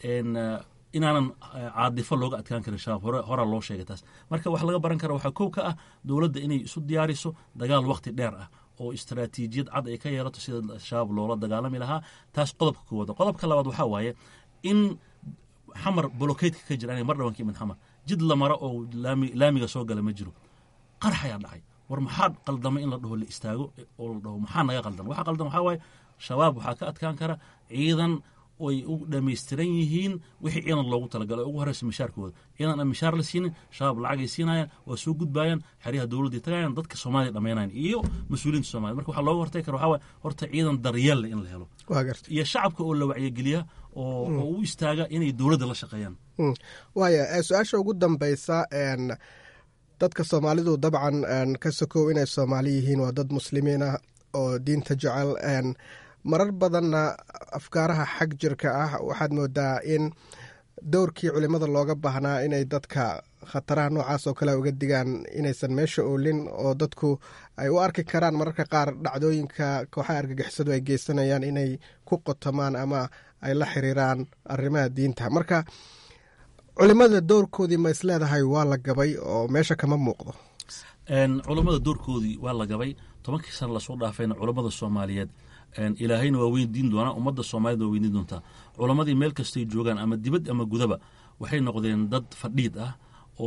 inaanan caadifo looga adkaan karin shabaab hore horaa loo sheegay taas marka wax laga baran kara waxaa kow ka ah dowladda inay isu diyaariso dagaal wakti dheer ah oo istaraatiijiyad cad ay ka yeelato sida shabaab loola dagaalami lahaa taas qodobka koowaad qodobka labaad waxaa waaye in xamar bolokeydka ka jira mar dhawanka imid xamar jid la maro oo laamiga soo gala ma jiro qarax ayaa dhacay war maxaa qaldamay in la dhaho la istaago oo la dhaho maxaa naga qaldan waxa qaldan waxaa waaye shabaab waxaa ka adkaan kara ciidan oy u dhammaystiran yihiin wixii ciidan loogu talagalo ugu horeysa mishaarkooda ciidan aan mishaar la siinin shabaab lacagay siinayaan waa soo gudbaayaan xeryaha dowladday tagayaan dadka soomaaliya dhammaynayan iyo mas-uuliyiinta somalia marka waxaa looga hortagi kara waxaa waye horta ciidan daryeelle in la helo iyo shacabka oo la wacyigeliya oo u istaaga inay dowladda la shaqeeyaan waaya su-aasha ugu dambeysa dadka soomaalidu dabcan ka sokow inay soomaali yihiin waa dad muslimiin ah oo diinta jecel marar badanna afkaaraha xag jirka ah waxaad moodaa in dowrkii culimada looga baahnaa inay dadka khataraha noocaas oo kale uga digaan inaysan meesha oolin oo dadku ay u arki karaan mararka qaar dhacdooyinka kooxaha argagixisadu ay geysanayaan inay ku qotomaan ama ay la xiriiraan arrimaha diinta marka culimada dowrkoodii ma isleedahay waa la gabay oo meesha kama muuqdo culammada doorkoodii waa la gabay tobankii sana lasoo dhaafayna culammada soomaaliyeed ilaahayna waa weydiin doonaa ummadda soomaaliyed waa weydiin doontaa culammadii meel kastay joogaan ama dibad ama gudaba waxay noqdeen dad fadhiid ah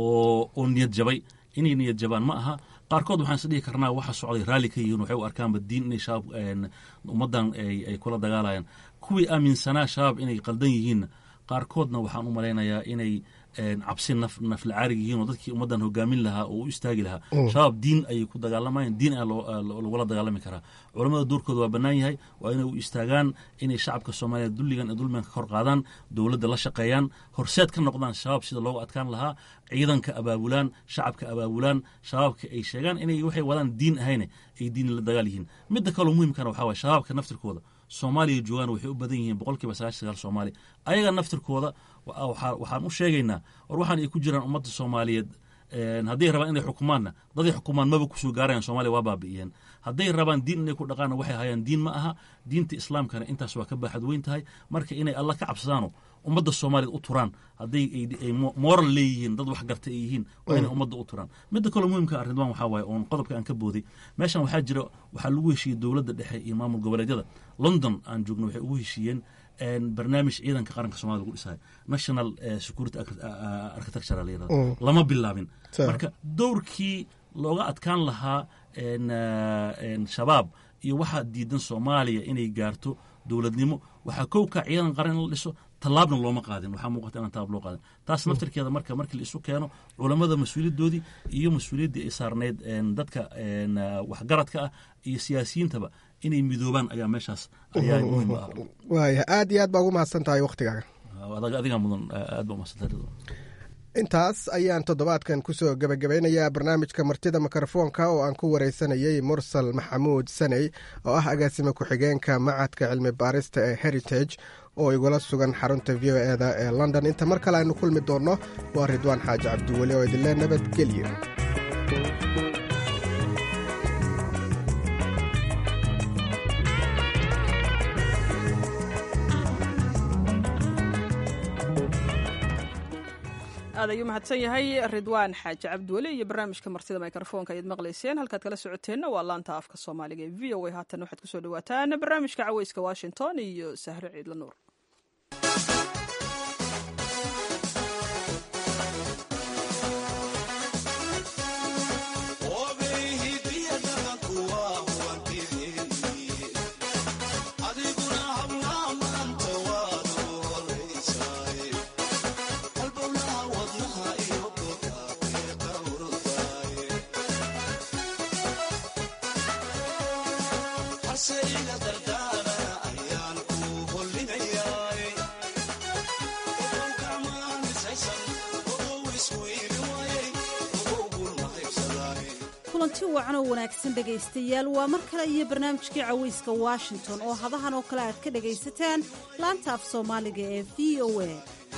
oo oo niyad jabay inay niyad jabaan ma aha qaarkood waxaan is dhihi karnaa waxa socday raalli ka yihiin waxay u arkaanba diin inay shabaab ummaddan ay kula dagaalayaan kuwii aaminsanaa shabaab inay qaldan yihiinna qaarkoodna waxaan u malaynayaa inay cabsi nafla caarig yihiin oo dadkii ummaddan hogaamin lahaa oo u istaagi lahaa shabaab diin ayay ku dagaalamayaan diin ayaa lagula dagaalami karaa culammada doorkooda waa bannaan yahay waa inay u istaagaan inay shacabka soomaaliya dulligan ee dulmigan ka kor qaadaan dowladda la shaqeeyaan horseed ka noqdaan shabaab sida loogu adkaan lahaa ciidanka abaabulaan shacabka abaabulaan shabaabka ay sheegaan inay waxay wadaan diin ahayne ay diin la dagaal yihiin midda kaloo muhimkana waxaa waye shabaabka naftirkooda soomaaliya joogaan waxay u badan yihiin boqolkiiba sagaashan sagaal soomaali ayaga naftirkooda waxaan u sheegaynaa war waxaan ay ku jiraan ummadda soomaaliyeed hadday rabaan inay xukumaanna daday xukumaan maba kusoo gaarayan somalia waa baabi'iyeen hadday rabaan diin inay ku dhaqaanna waxay hayaan diin ma aha diinta islaamkana intaas waa ka baaxad weyn tahay marka inay alla ka cabsadaano ummadda soomaaliyed u turaan hadday ay moral leeyihiin dad wax garta ay yihiin waa inay ummadda u turaan midda kaloo muhimka arridwaan waxaa waaye oon qodobka aan ka booday meeshan waxaa jira waxaa lagu heshiiyey dowladda dhexe iyo maamul goboleedyada london aan joogno waxay ugu heshiiyeen barnaamij ciidanka qaranka somalia lagu dhisayo national security architecture la yirahdo lama bilaabin marka dowrkii looga adkaan lahaa shabaab iyo waxaa diidan soomaaliya inay gaarto dowladnimo waxaa kowka ciidan qaran in la dhiso tallaabna looma qaadin waxaa muuqata inaan tallaab loo qaadin taas naftirkeeda marka markii la isu keeno culammada mas-uuliyaddoodii iyo mas-uuliyaddii ay saarneyd dadka waxgaradka ah iyo siyaasiyiintaba inay midoobaan ayaa meeshaas ayaa muhiim ah waaya aad iyo aad baa ugu mahadsan tahay wakhtigaaga adigaa mudan aad baa umahadsantahay intaas ayaan toddobaadkan kusoo gebagabaynayaa barnaamijka martida mikrofoonka oo aan ku wareysanayey mursal maxamuud saney oo ah agaasime ku-xigeenka macadka cilmi baarista ee heritage oo igula sugan xarunta v o eda ee london inta mar kale aynu kulmi doonno waa ridwaan xaaji cabdiweli oo idinle nabadgelyo aad ayuu mahadsan yahay ridwaan xaaji cabdiweli iyo barnaamijka martida mikrofoonka ayaad maqlayseen halkaad kala socoteenna waa laanta afka soomaaliga ee v o a haatan waxaad kusoo dhawaataan barnaamijka caweyska washington iyo sahre ciidla nuur kulanti wacan oo wanaagsan dhegaystayaal waa mar kale iyo barnaamijkii caweyska washington oo hadahan oo kale aad ka dhagaysataan laanta af soomaaliga ee v o a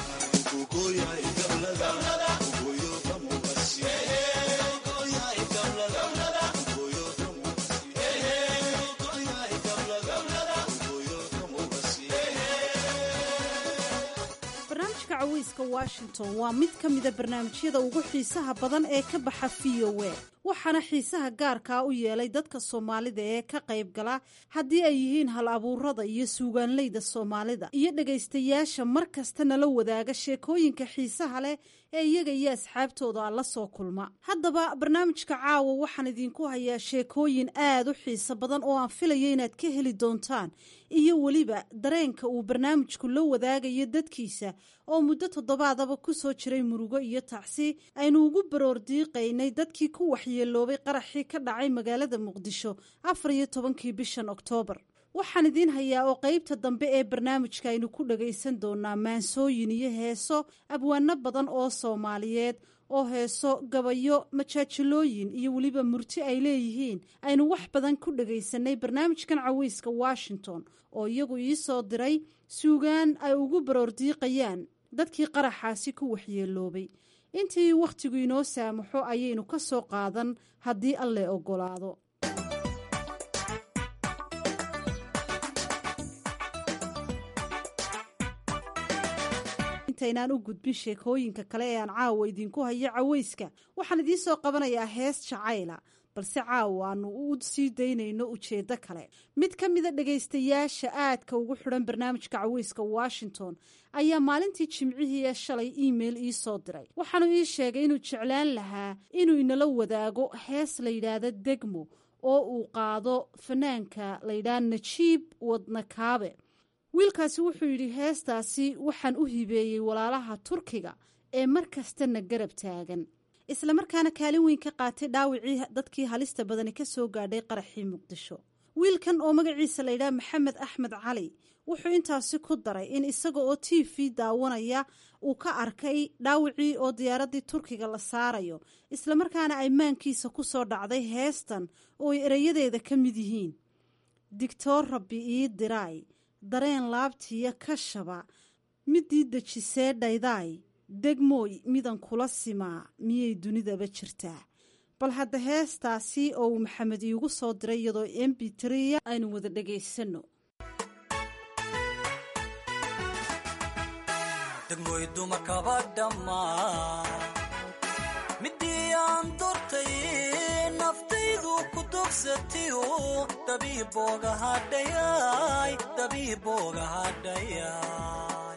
barnaamijka caweyska washington waa mid ka mida barnaamijyada ugu xiisaha badan ee ka baxa v o a waxaana xiisaha gaarkaa u yeelay dadka soomaalida ee ka qayb gala haddii ay yihiin hal abuurada iyo suugaanleyda soomaalida iyo dhegaystayaasha mar kasta nala wadaaga sheekooyinka xiisaha leh ee iyaga iyo asxaabtooda la soo kulma haddaba barnaamijka caawa waxaan idinku hayaa sheekooyin aad u xiiso badan oo aan filayo inaad ka heli doontaan iyo weliba dareenka uu barnaamijku la wadaagayo dadkiisa oo muddo toddobaadaba ku soo jiray murugo iyo tacsi aynu ugu baroor diiqaynay dadkii ku waxyeeloobay qaraxii ka dhacay magaalada muqdisho afar iyo tobankii bishan oktoobar waxaan idiin hayaa oo qaybta dambe ee barnaamijka aynu ku dhagaysan doonaa maansooyin iyo heeso abwaano badan oo soomaaliyeed oo heeso gabayo majaajilooyin iyo weliba murti ay leeyihiin aynu wax badan ku dhagaysanay barnaamijkan caweyska washington oo iyagu ii soo diray suugaan ay ugu baroordiiqayaan dadkii qaraxaasi ku waxyeeloobay intii wakhtigu inoo saamaxo ayaynu ka soo qaadan haddii alle ogolaado intaynaan u gudbin sheekooyinka kale ee aan caawa idinku hayo caweyska waxaan idiin soo qabanayaa hees jacayla balse caawa aanu u sii daynayno ujeeddo kale mid ka mida dhegaystayaasha aadka ugu xidhan barnaamijka caweyska washington ayaa maalintii jimcihii ee shalay email ii soo diray waxaanu ii sheegay inuu jeclaan lahaa inuu inala wadaago hees la yidhaahdo degmo oo uu qaado fanaanka la yidhaha najiib wadnakaabe wiilkaasi wuxuu yidhi heestaasi waxaan u hibeeyey walaalaha turkiga ee mar kastana garab taagan islamarkaana kaalin weyn ka qaatay dhaawicii dadkii halista badani ka soo gaadhay qaraxii muqdisho wiilkan oo magaciisa layidhaha maxamed axmed cali wuxuu intaasi ku daray in isaga oo t v daawanaya uu ka arkay dhaawicii oo diyaaraddii turkiga la saarayo islamarkaana ay maankiisa ku soo dhacday heestan oo ay erayadeeda ka mid yihiin digtoor rabbi ii diraay dareen laabtiya ka shaba midii dejisee dhaydaay degmooy midan kula simaa miyay dunidaba jirtaa bal hadda heestaasi oo uu maxamed iigu soo diray iyadoo m b triya aynu wada dhagaysano degmooy dumarkaba dhammaa midii aan dortay naftaydu ku dogsatiyo dabiibooga hadhayay dabiibooga hadhayay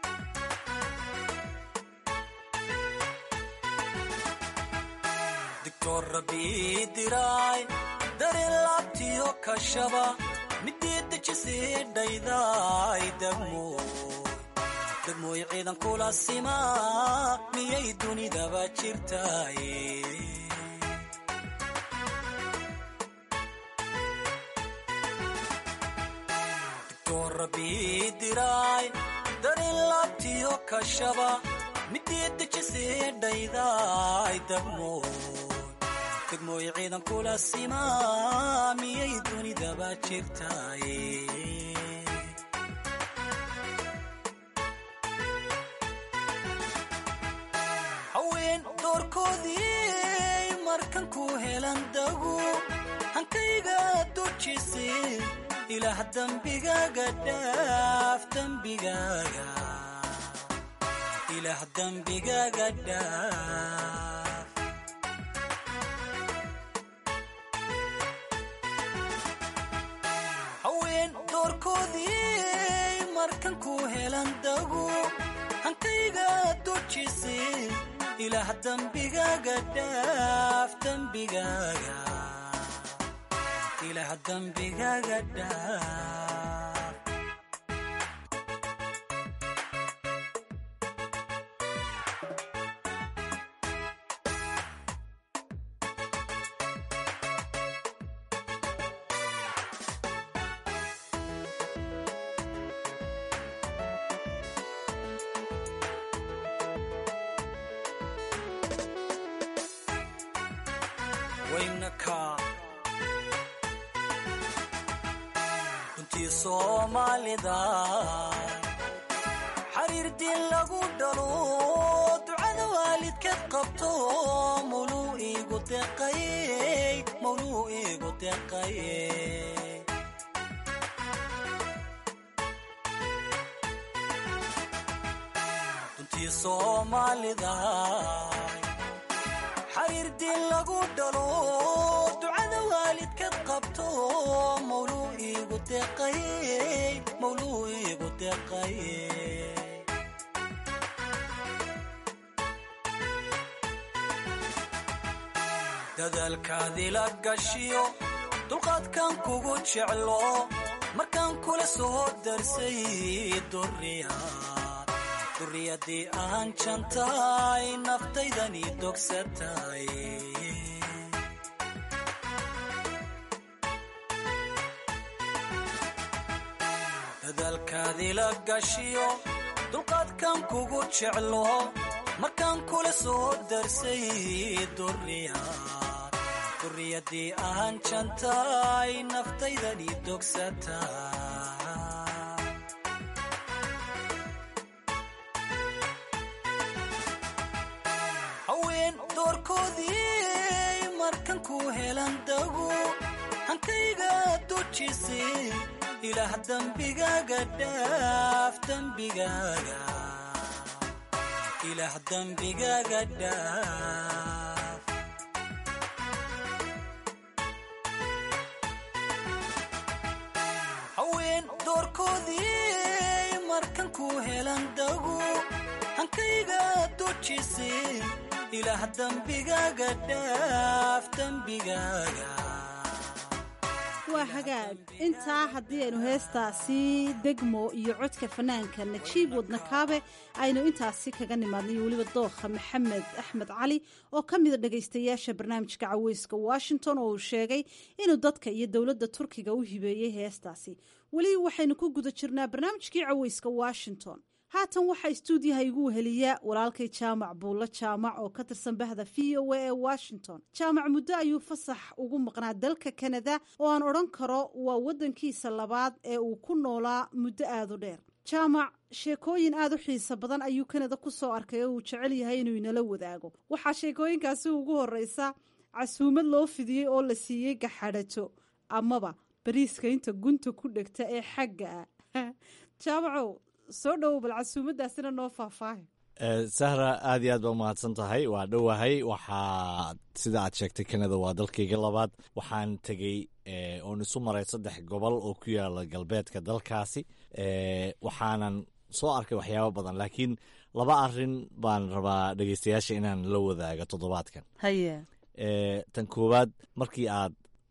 digtoor rabbii diraay dareen laabtiyo kashaba midii dejisii dhaydaay degmooy degmooy ciidan kula simaa miyay dunidaba jirtaaye digtoor rabbii diraay darin laabtiyo kashaba midii dejisii dhaydaay degmooy degmooy ciidan kula simaa miyay dunidaba jirtaaye haween doorkoodii markan ku helan dagu hankayga dujise ilaah dembigaaga dhaaf dembigaaga ilaah dembigaaga dhaaf haween doorkoodii markan ku helan dagu hankayga dujise ilaah dembigaaga dhaaf dembigaaga ilaah dembigaaga dhaaf waynaka runtii soomaalida xariir diin lagu dhalo ducada waalidkeed qabto mawluu iigu deqaye mawluu iigu deqaye runtii soomaalida xariir diin lagu dhalo ducada waalidkeed qabto mawluu iigu deqaye mawluu iigu deqaye dadaalkaadii la gashiyo dulqaadkan kugu jeclo markaan kula soo darsay duriyaad duriyadii aan jantaay naftaydani dogsatay dadaalkaadii la gashiyo dulqaadkan kugu jeclo markaan kula soo darsay duriyaad duriyadii aan jantaay naftaydani dogsatay haween doorkoodii markan ku helan dagu hankayga dujise ilaah dembigaaga dhaaf dembigaaga ilaah dembigaaga dhaaf haween doorkoodii markan ku helan dagu hankayga dujise ilaah dembigaaga dhaaf dembigaaga waa hagaag intaa haddii aynu heestaasi degmo iyo codka fanaanka najiib wadnakaabe aynu intaasi kaga nimaadnay iyo weliba dookha maxamed axmed cali oo ka mida dhagaystayaasha barnaamijka caweyska washington oo uu sheegay inuu dadka iyo dowladda turkiga u hibeeyey heestaasi weli waxaynu ku guda jirnaa barnaamijkii caweyska washington haatan waxaa istuudiyaha igu weheliya walaalkay jaamac buulla jaamac oo ka tirsan bahda v o a ee washington jaamac muddo ayuu fasax ugu maqnaa dalka kanada oo aan odhan karo waa waddankiisa labaad ee uu ku noolaa muddo aada u dheer jaamac sheekooyin aada u xiiso badan ayuu kanada ku soo arkay oo uu jecel yahay inuu inala wadaago waxaa sheekooyinkaasi ugu horeysa casuumad loo fidiyey oo la siiyey gaxadhato amaba bariiska inta gunta ku dhegta ee xagga ah jaamacow soo dhowow bal casuumadaasina noo faahfaahay sahra aad iyo aad ba umahadsan tahay waa dhowahay waxaa sida aad sheegtay kanada waa dalkayga labaad waxaan tegey oon isu maray saddex gobol oo ku yaala galbeedka dalkaasi waxaanan soo arkay waxyaabo badan laakiin laba arin baan rabaa dhegeystayaasha inaan la wadaago toddobaadkan haye tan koowaad markii aad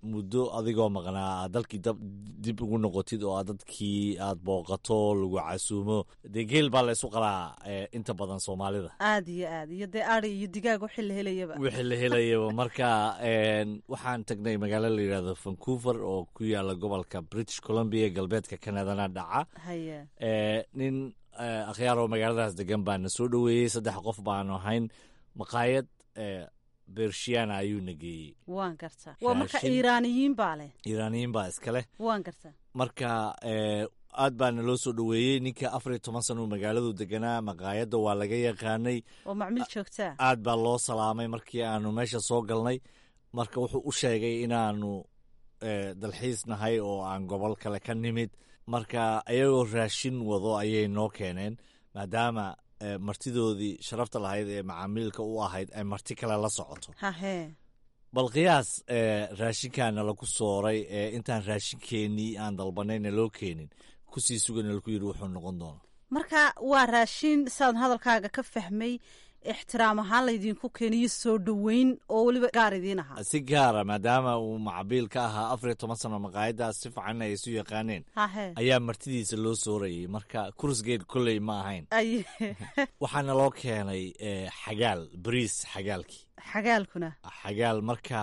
muddo adigoo maqnaa aad dalkii dib ugu noqotid oo aad dadkii aad booqato lagu casuumo dee geel baa la isu qalaa inta badan soomaalida aad iyo aad iyo dee ari iyo digaag wixii la helayaba wixii la helayaba marka waxaan tagnay magaalo la yidhahdo vancouver oo ku yaala gobolka british columbia galbeedka canadana dhaca haya nin akhyaaroo magaaladaas degan baana soo dhoweeyey saddex qof baanu ahayn maqaayad bershiana ayuuna geeyey waan gartaa waa marka iiraaniyiin baa leh iiraaniyiin baa iska leh waan gartaa marka aad baana loo soo dhoweeyey ninka afar iyo toban sana uu magaaladu deganaa maqaayadda waa laga yaqaanay oo macmiil joogtaa aad baa loo salaamay markii aanu meesha soo galnay marka wuxuu u sheegay inaanu dalxiis nahay oo aan gobol kale ka nimid marka ayagoo raashin wado ayay noo keeneen maadaama martidoodii sharafta lahayd ee macaamiilka u ahayd ay marti kale la socoto hahe bal qiyaas raashinkaana lagu sooray ee intaan raashinkeenii aan dalbanayna loo keenin kusii sugana laku yidhi wuxuu noqon doona marka waa raashin saan hadalkaaga ka fahmay ixtiraam ahaan laydinku keeniyo soo dhoweyn oo weliba gaar idiin ahaa si gaara maadaama uu macabiil ka ahaa afar iyo toban sano maqaayadaas si fiican ay isu yaqaaneen hahe ayaa martidiisa loo soorayay marka kursgeed kolley ma ahayn waxaana loo keenay xagaal bariis xagaalkii xagaalkuna xagaal marka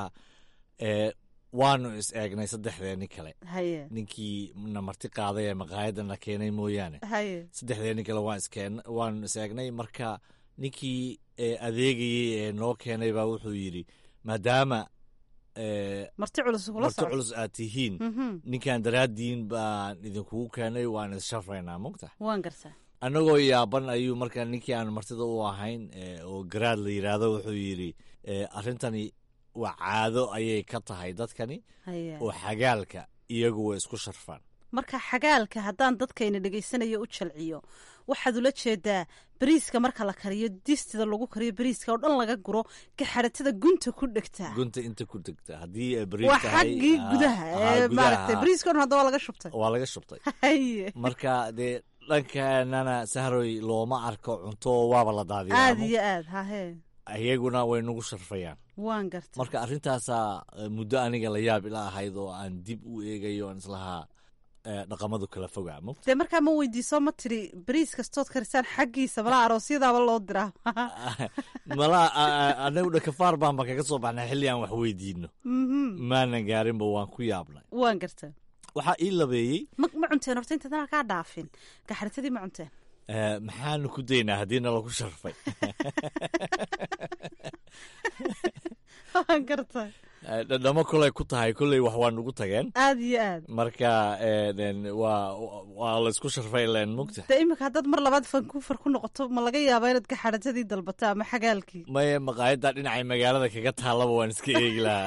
waanu is eegnay saddexdeeni kale haye ninkii na marti qaaday ee maqaayadana keenay mooyaane haye saddexdeeni kale waan iskeen waanu is eegnay marka ninkii adeegayey ee noo keenay baa wuxuu yidhi maadaama marti culus marti culus aad tihiin ninkan daraaddiin baan idinkugu keenay waan issharfaynaa mogta waan gartaa annagoo yaaban ayuu markaa ninkii aan martida u ahayn oo garaad la yidhaahdo wuxuu yidhi arrintani waa caado ayay ka tahay dadkani oo xagaalka iyagu way isku sharfaan marka xagaalka haddaan dadkayna dhegaysanayo u jalciyo waxaad ula jeedaa bariiska marka la kariyo distida lagu kariyo bariiska oo dhan laga guro gaxaratada gunta ku dhegtaa gunta inta ku dhegta haddii waa xaggii gudaha ee maaragtay bariiska o dhan hadda waa laga shubtay waa laga shubtay haye marka dee dhankanana sahroy looma arko cunto waaba la daadiyaa aad iyo aad hahe iyaguna way nagu sharfayaan waan garta marka arrintaasaa muddo aniga la yaab ila ahayd oo aan dib u eegayo aan islahaa dhaqamadu kala fogaa mo dee markaa ma weydiiso ma tiri bariis kastood karisaan xaggiisa malaa aroosyadaaba loo diraa malaa anagu dhakafaar baanba kaga soo baxnay xilli aan wax weydiino maanan gaarinba waan ku yaabnay waan garta waxaa ii labeeyey ma ma cunteen horta intaadana kaa dhaafin gaxaritadii ma cunteen maxaanu ku daynaa haddiina lagu sharfay waan garta dhadhamo koley ku tahay kolley wax waa nugu tageen aad iyo aad marka waa waa laysku sharfay len mugta dee iminka haddaad mar labaad vancouver ku noqoto ma laga yaabaa inaad gaxaritadii dalbato ama xagaalkii maya maqaayadda dhinacay magaalada kaga taallaba waan iska eegi lahaa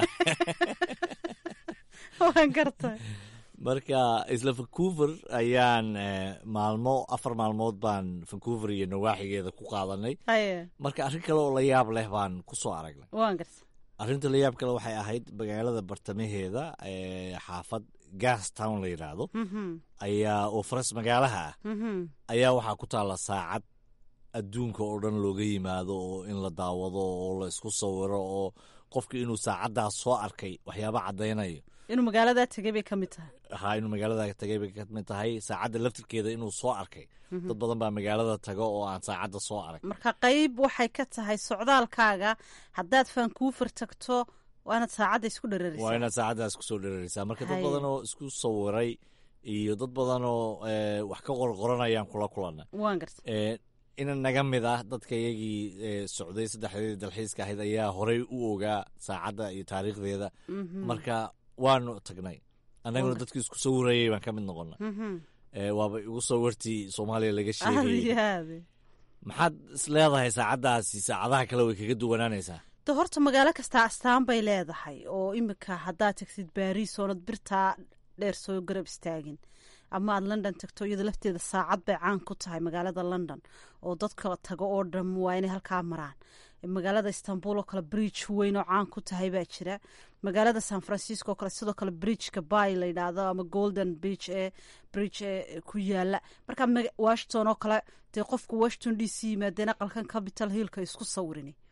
waan garta marka isla vancouver ayaan maalmo afar maalmood baan vancouver iyo nawaaxigeeda ku qaadanay haye marka arrin kale oo la yaab leh baan ku soo aragnay waan garta arrinta la yaab kale waxay ahayd magaalada bartamaheeda ee xaafad gas town la yidhaahdo ayaa oo faras magaalaha ah ayaa waxaa ku taalla saacad adduunka oo dhan looga yimaado oo in la daawado oo la isku sawiro oo qofka inuu saacaddaas soo arkay waxyaaba caddaynayo inuu magaaladaa tegay bay ka mid tahay haa inuu magaalada tagay bay ka mid tahay saacadda laftirkeeda inuu soo arkay dad badan baa magaalada tago oo aan saacadda soo arag marka qayb waxay ka tahay socdaalkaaga haddaad vancouver tagto waa inaad saacadda isku dherarisa waa inaad saacaddaas kusoo dheraraysaa marka dad badan oo isku sawiray iyo dad badan oo wax ka qorqoranayaan kula kulanay waan garta ina naga mid ah dadka iyagii socday saddexdeedii dalxiiska ahayd ayaa horey u ogaa saacadda iyo taariikhdeeda marka waanu tagnay annaguna dadkii isku sawirayay baan ka mid noqona waaba igu sawirtii soomaaliya laga sheegayay maxaad is leedahay saacaddaasi saacadaha kale way kaga duwanaanaysaa de horta magaalo kastaa astaan bay leedahay oo imika haddaad tagtid baariis oonad birtaa dheer soo garab istaagin ama aad london tagto iyada lafteeda saacad bay caan ku tahay magaalada london oo dadka tago oo dham waa inay halkaa maraan magaalada istanbul oo kale bridge weyn oo caan ku tahay baa jira magaalada san francisco oo kale sidoo kale bridgeka bay la yidhaahdo ama golden beach ee bridge ee ku yaala marka washington oo kale dee qofku washington d c yimaadeen aqalkan capital hillka isku sawirin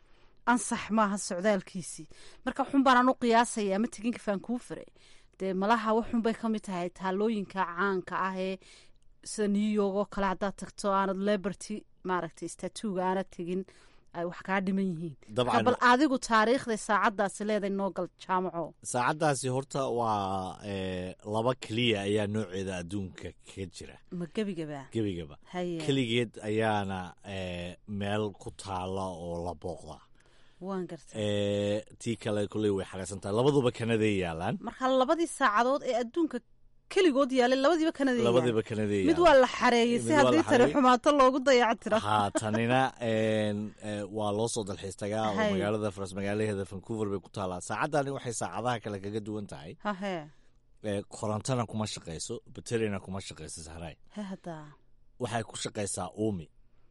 ansax maaha socdaalkiisii marka waxun baan anu qiyaasaya ama teginka vancouver dee malaha waxunbay ka mid tahay taalooyinka caanka ah ee sida new york oo kale haddaad tagto aanad liberty maaragtay statuuga aanad tegin ay wax kaa dhiman yihiin Dabcan. bal adigu taariikhday saacadaasi leedahay noo gal jaamaco saacaddaasi horta waa eh, laba keliya ayaa nooceeda adduunka kaga jira ma gebigaba gebigaba haye keligeed ayaana eh, meel ku taala oo la booqdaa waan gartay Eh, tii kale kolley way xareysan tahay labaduba kanaday yaalaan marka labadii saacadood ee adduunka keligood yaalay labadiiba kanada labadiba kanaday mid yaalaan waa la xareeyey si Mid waa la haddii tani xareeyey. xumaato loogu dayaco tiro haa tanina en, eh, waa loo soo dalxiis tagaa oo Hay. magaalada faras magaalaheeda vancouver bay ku taalaa saacadani waxay saacadaha kale kaga duwan tahay hahe eh, korontana kuma shaqayso baterina kuma shaqayso sahray he haddaa waxay ku shaqaysaa uumi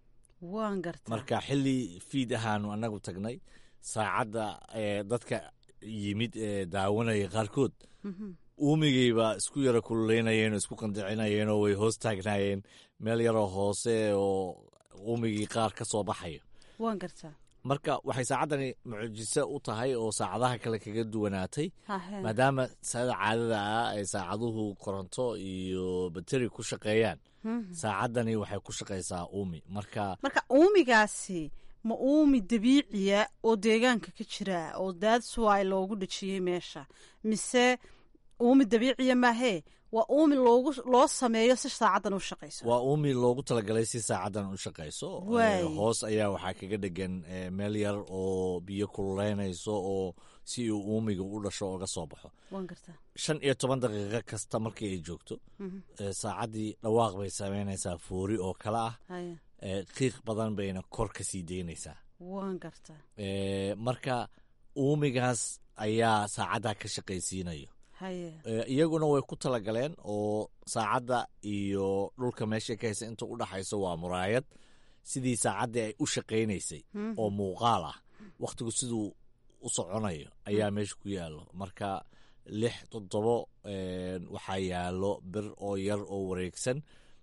waan gartaa marka xili fiid ahaanu anagu tagnay saacadda eh, dadka yimid ee daawanaya qaarkood Mhm. uumigayba isku yara kululeynayeen oo isku qandicinayeen oo way hoos taagnaayeen meel yaroo hoose oo uumigii qaar ka soo baxayo waan gartaa marka waxay saacaddani mucjiso u tahay oo saacadaha kale kaga duwanaatay hahe maadaama sada caadada ah ay saacaduhu koronto iyo bateri ku shaqeeyaan Mhm. saacaddani waxay ku shaqaysaa uumi marka marka uumigaasi ma uumi dabiiciya oo deegaanka ka jira oo daadswy loogu dhejiyey meesha mise uumi dabiiciya maahee waa uumi loogu loo sameeyo si saacaddan u shaqayso waa uumi loogu talagalay si saacaddan u shaqayso Waay. Eh, hoos ayaa waxaa kaga dhegan eh, meel yar oo biyo kululeynayso oo si uu uumiga u dhasho oga soo baxo waan gartaa shan iyo toban daqiiqo kasta markii ay joogto Mhm. eh, saacaddii dhawaaq bay samaynaysaa foori oo kale ah haye eh, qiiq badan bayna kor ka sii daynaysaa waan gartaa Eh, marka uumigaas ayaa saacaddaa ka shaqaysiinayo haye Eh, iyaguna way ku talagaleen oo saacadda iyo dhulka meesha ka haysa inta u dhaxayso waa muraayad sidii saacaddii ay u shaqaynaysay Mhm. oo muuqaal ah wakhtigu siduu u soconayo ayaa meesha ku yaallo marka lix toddobo eh, waxaa yaallo bir oo yar oo wareegsan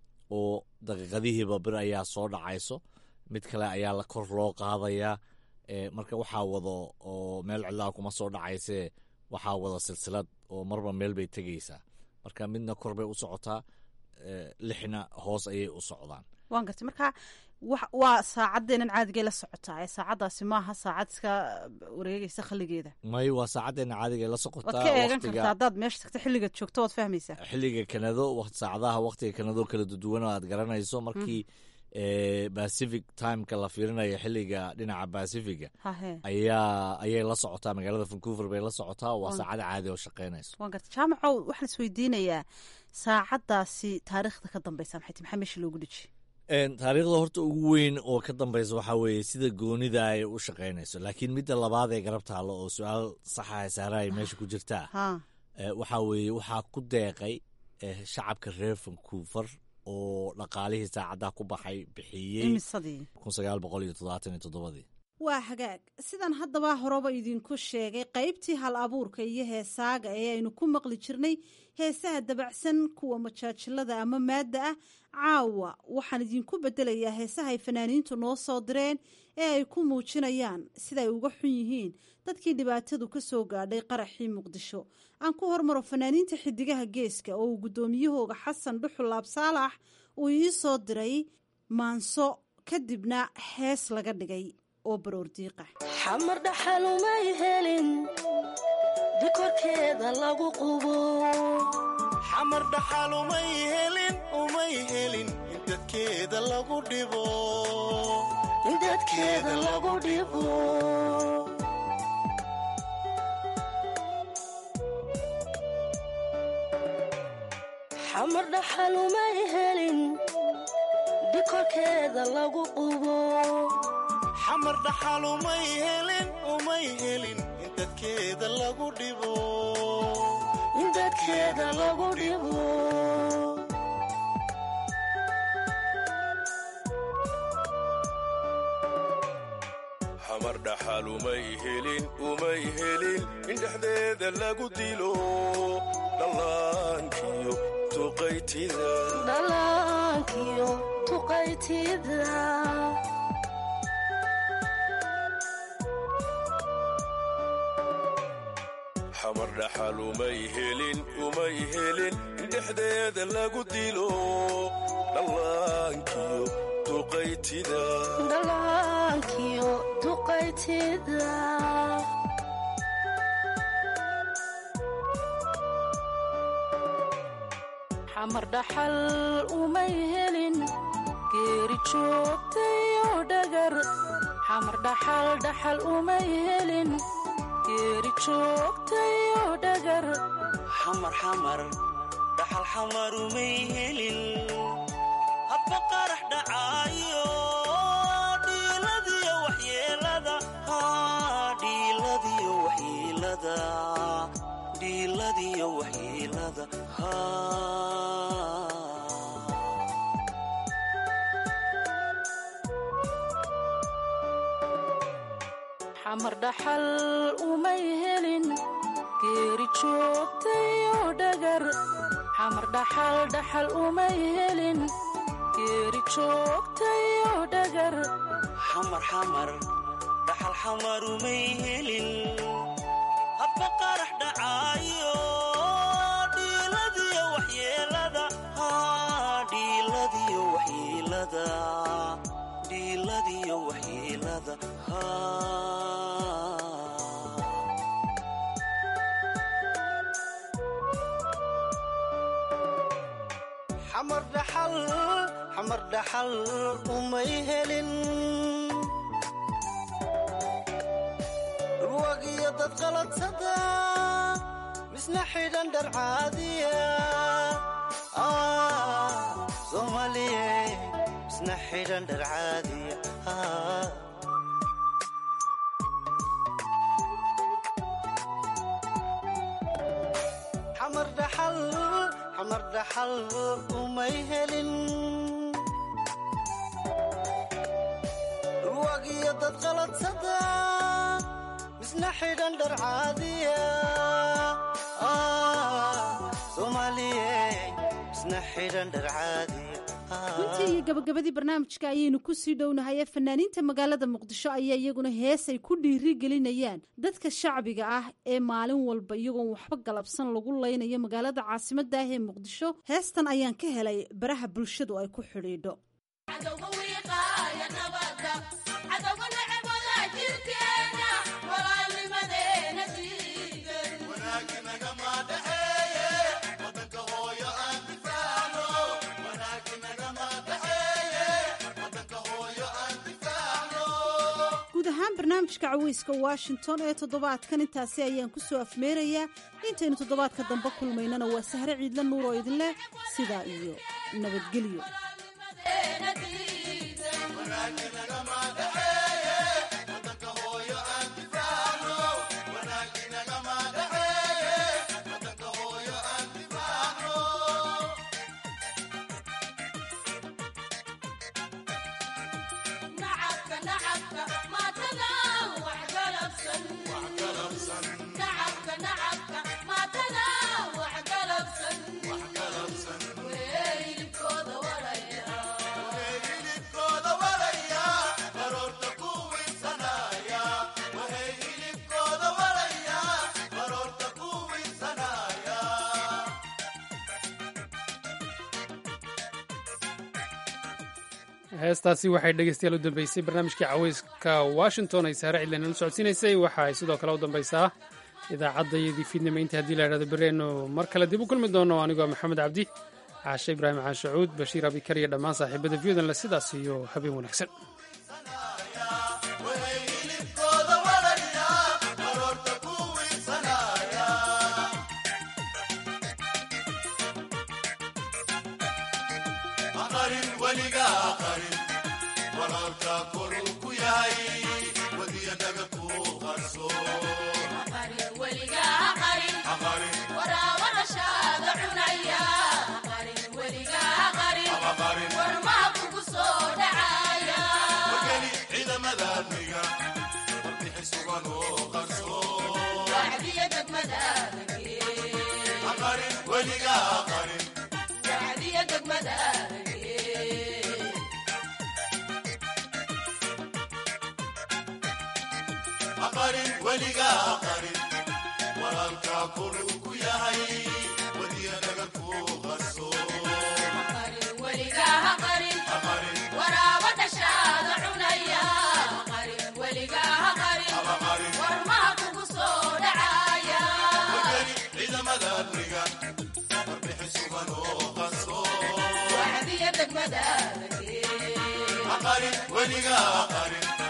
oo daqiiqadihiiba bir ayaa soo dhacayso mid kale ayaa la kor loo qaadayaa Eh, marka waxaa wado oo meel cidlaha kuma soo dhacaysee waxaa wada silsilad oo marba meel bay tegaysaa marka midna kor bay u socotaa eh, lixna hoos ayay u socdaan waan gartay marka wax- waa saacadeenan caadigay la socotaa ee saacaddaasi maaha saacad iska wareegaysa khaligeeda may waa saacaddeena caadiga la waad socotaa ka eegan waqtiga- kartaa haddaad meesha tagto xilligaad joogto waad fahmaysaa xilliga kanado waqt- saacadaha waqtiga kanado kala duwan oo aad garanayso markii eh, pacific timeka la fiirinayo xilliga dhinaca pacifiga hahe ayaa ayay la socotaa magaalada vancouver bay la socotaa waa Waan- saacada caadi oo shaqaynayso waan gartay jaamacow waxaan isweydiinayaa saacaddaasi taariikhda ka dambeysa maxay tahay maxaa meesha loogu dheji En, taariikhda horta ugu weyn oo ka dambeysa waxaa weeye sida goonida ay u shaqaynayso laakiin midda labaad ee garab taalo oo su-aal saxa saara ay meesha ku jirtaa ha eh, waxaa weeye waxaa ku deeqay eh, shacabka reer vancouver oo dhaqaalihii saacaddaa ku baxay bixiyey imisadii kun sagaal boqol iyo toddobaatan iyo toddobadii waa hagaag sidan haddaba horeba idinku sheegay qaybtii hal abuurka iyo heesaaga ee aynu ku maqli jirnay heesaha dabacsan kuwa majaajilada ama maadda ah caawa waxaan idinku bedelayaa heesaha ay fanaaniintu noo soo direen ee ay ku muujinayaan sida ay uga xun yihiin dadkii dhibaatadu ka soo gaadhay qaraxii muqdisho aan ku hormaro fanaaniinta xidigaha geeska oo uu guddoomiyahooga xasan dhuxul laabsaalax uu ii soo diray maanso kadibna hees laga dhigay oo baroordiiqa xamar dhaxalumay helin dikorkeeda lagu qubo xamar dhaxal umay helin umay helin in dadkeeda lagu dhibo in dadkeeda lagu dhibo xamar dhaxalumay helin dikorkeeda lagu qubo xamar dhaxal umay helin umay helin in dadkeeda lagu dhibo in dadkeeda lagu dhibo xamar dhaxal umay helin umay helin in dhexdeeda lagu dilo dhallaankiyo tuqaytida dhallaankiyo tuqaytida xamar dhaxal umay helin umay helin in dhexdeeda lagu dilo dhallaankiyo duqaytida dhallaankiyo duqaytida xamar dhaxal umay helin geeri joogtayo dhagar xamar dhaxal dhaxal umay helin geeri joogtayo dhagar xamar xamar dhaxal xamar umay helin hadba qarax dhacaayo dhiiladiyo waxyeelada dhiiladiyo waxyeelada dhiiladiyo waxyeelada xamar dhaxal umay helin geeri joogtayo dhagar xamar dhaxal dhaxal umay helin geeri joogtayo dhagar xamar xamar dhaxal xamar umay helin hadba qarax dhacaayo dhiiladiyo waxyeelada dhiiladiyo waxyeelada dhiiladiyo waxyeelada xamar dhaxal xamar dhaxal umay helin ruwag iyo dad qaladsada misna xidhan dhar caadiya soomaaliye misna xidhan dhar caadiya xamar dhaxal xamar dhaxal umay helin ruwag iyo dad qaladsada misna xidhan dhar caadiya soomaaliye misna xidhan dhar caadiya runtii iyo gabagabadii barnaamijka ayaynu kusii dhownahay ee fanaaniinta magaalada muqdisho ayaa iyaguna hees ay ku dhiiri gelinayaan dadka shacbiga ah ee maalin walba iyagoon waxba galabsan lagu laynayo magaalada caasimadda ah ee muqdisho heestan ayaan ka helay baraha bulshadu ay ku xidhiidho guud ahaan barnaamijka caweyska washington ee toddobaadkan intaasi ayaan ku soo afmeerayaa intaynu toddobaadka dambe kulmaynana waa sahre ciidla nuur oo idin leh sidaa iyo nabadgelyo heestaasi waxay dhegeystayaal u dambeysay barnaamijkii caweyska washington ay saare cidlanala socodsiinaysay waxa ay sidoo kale u dambaysaa idaacaddaiyadii fiidnimo intii haddii la idhahdo berreenu mar kale dib u kulmi doono anigoo maxamed cabdi caashe ibraahim caashacuud bashiir abikar iyo dhammaan saaxiibada viyudanle sidaas iyo habeen wanaagsan weligaa qarin weligaa qarin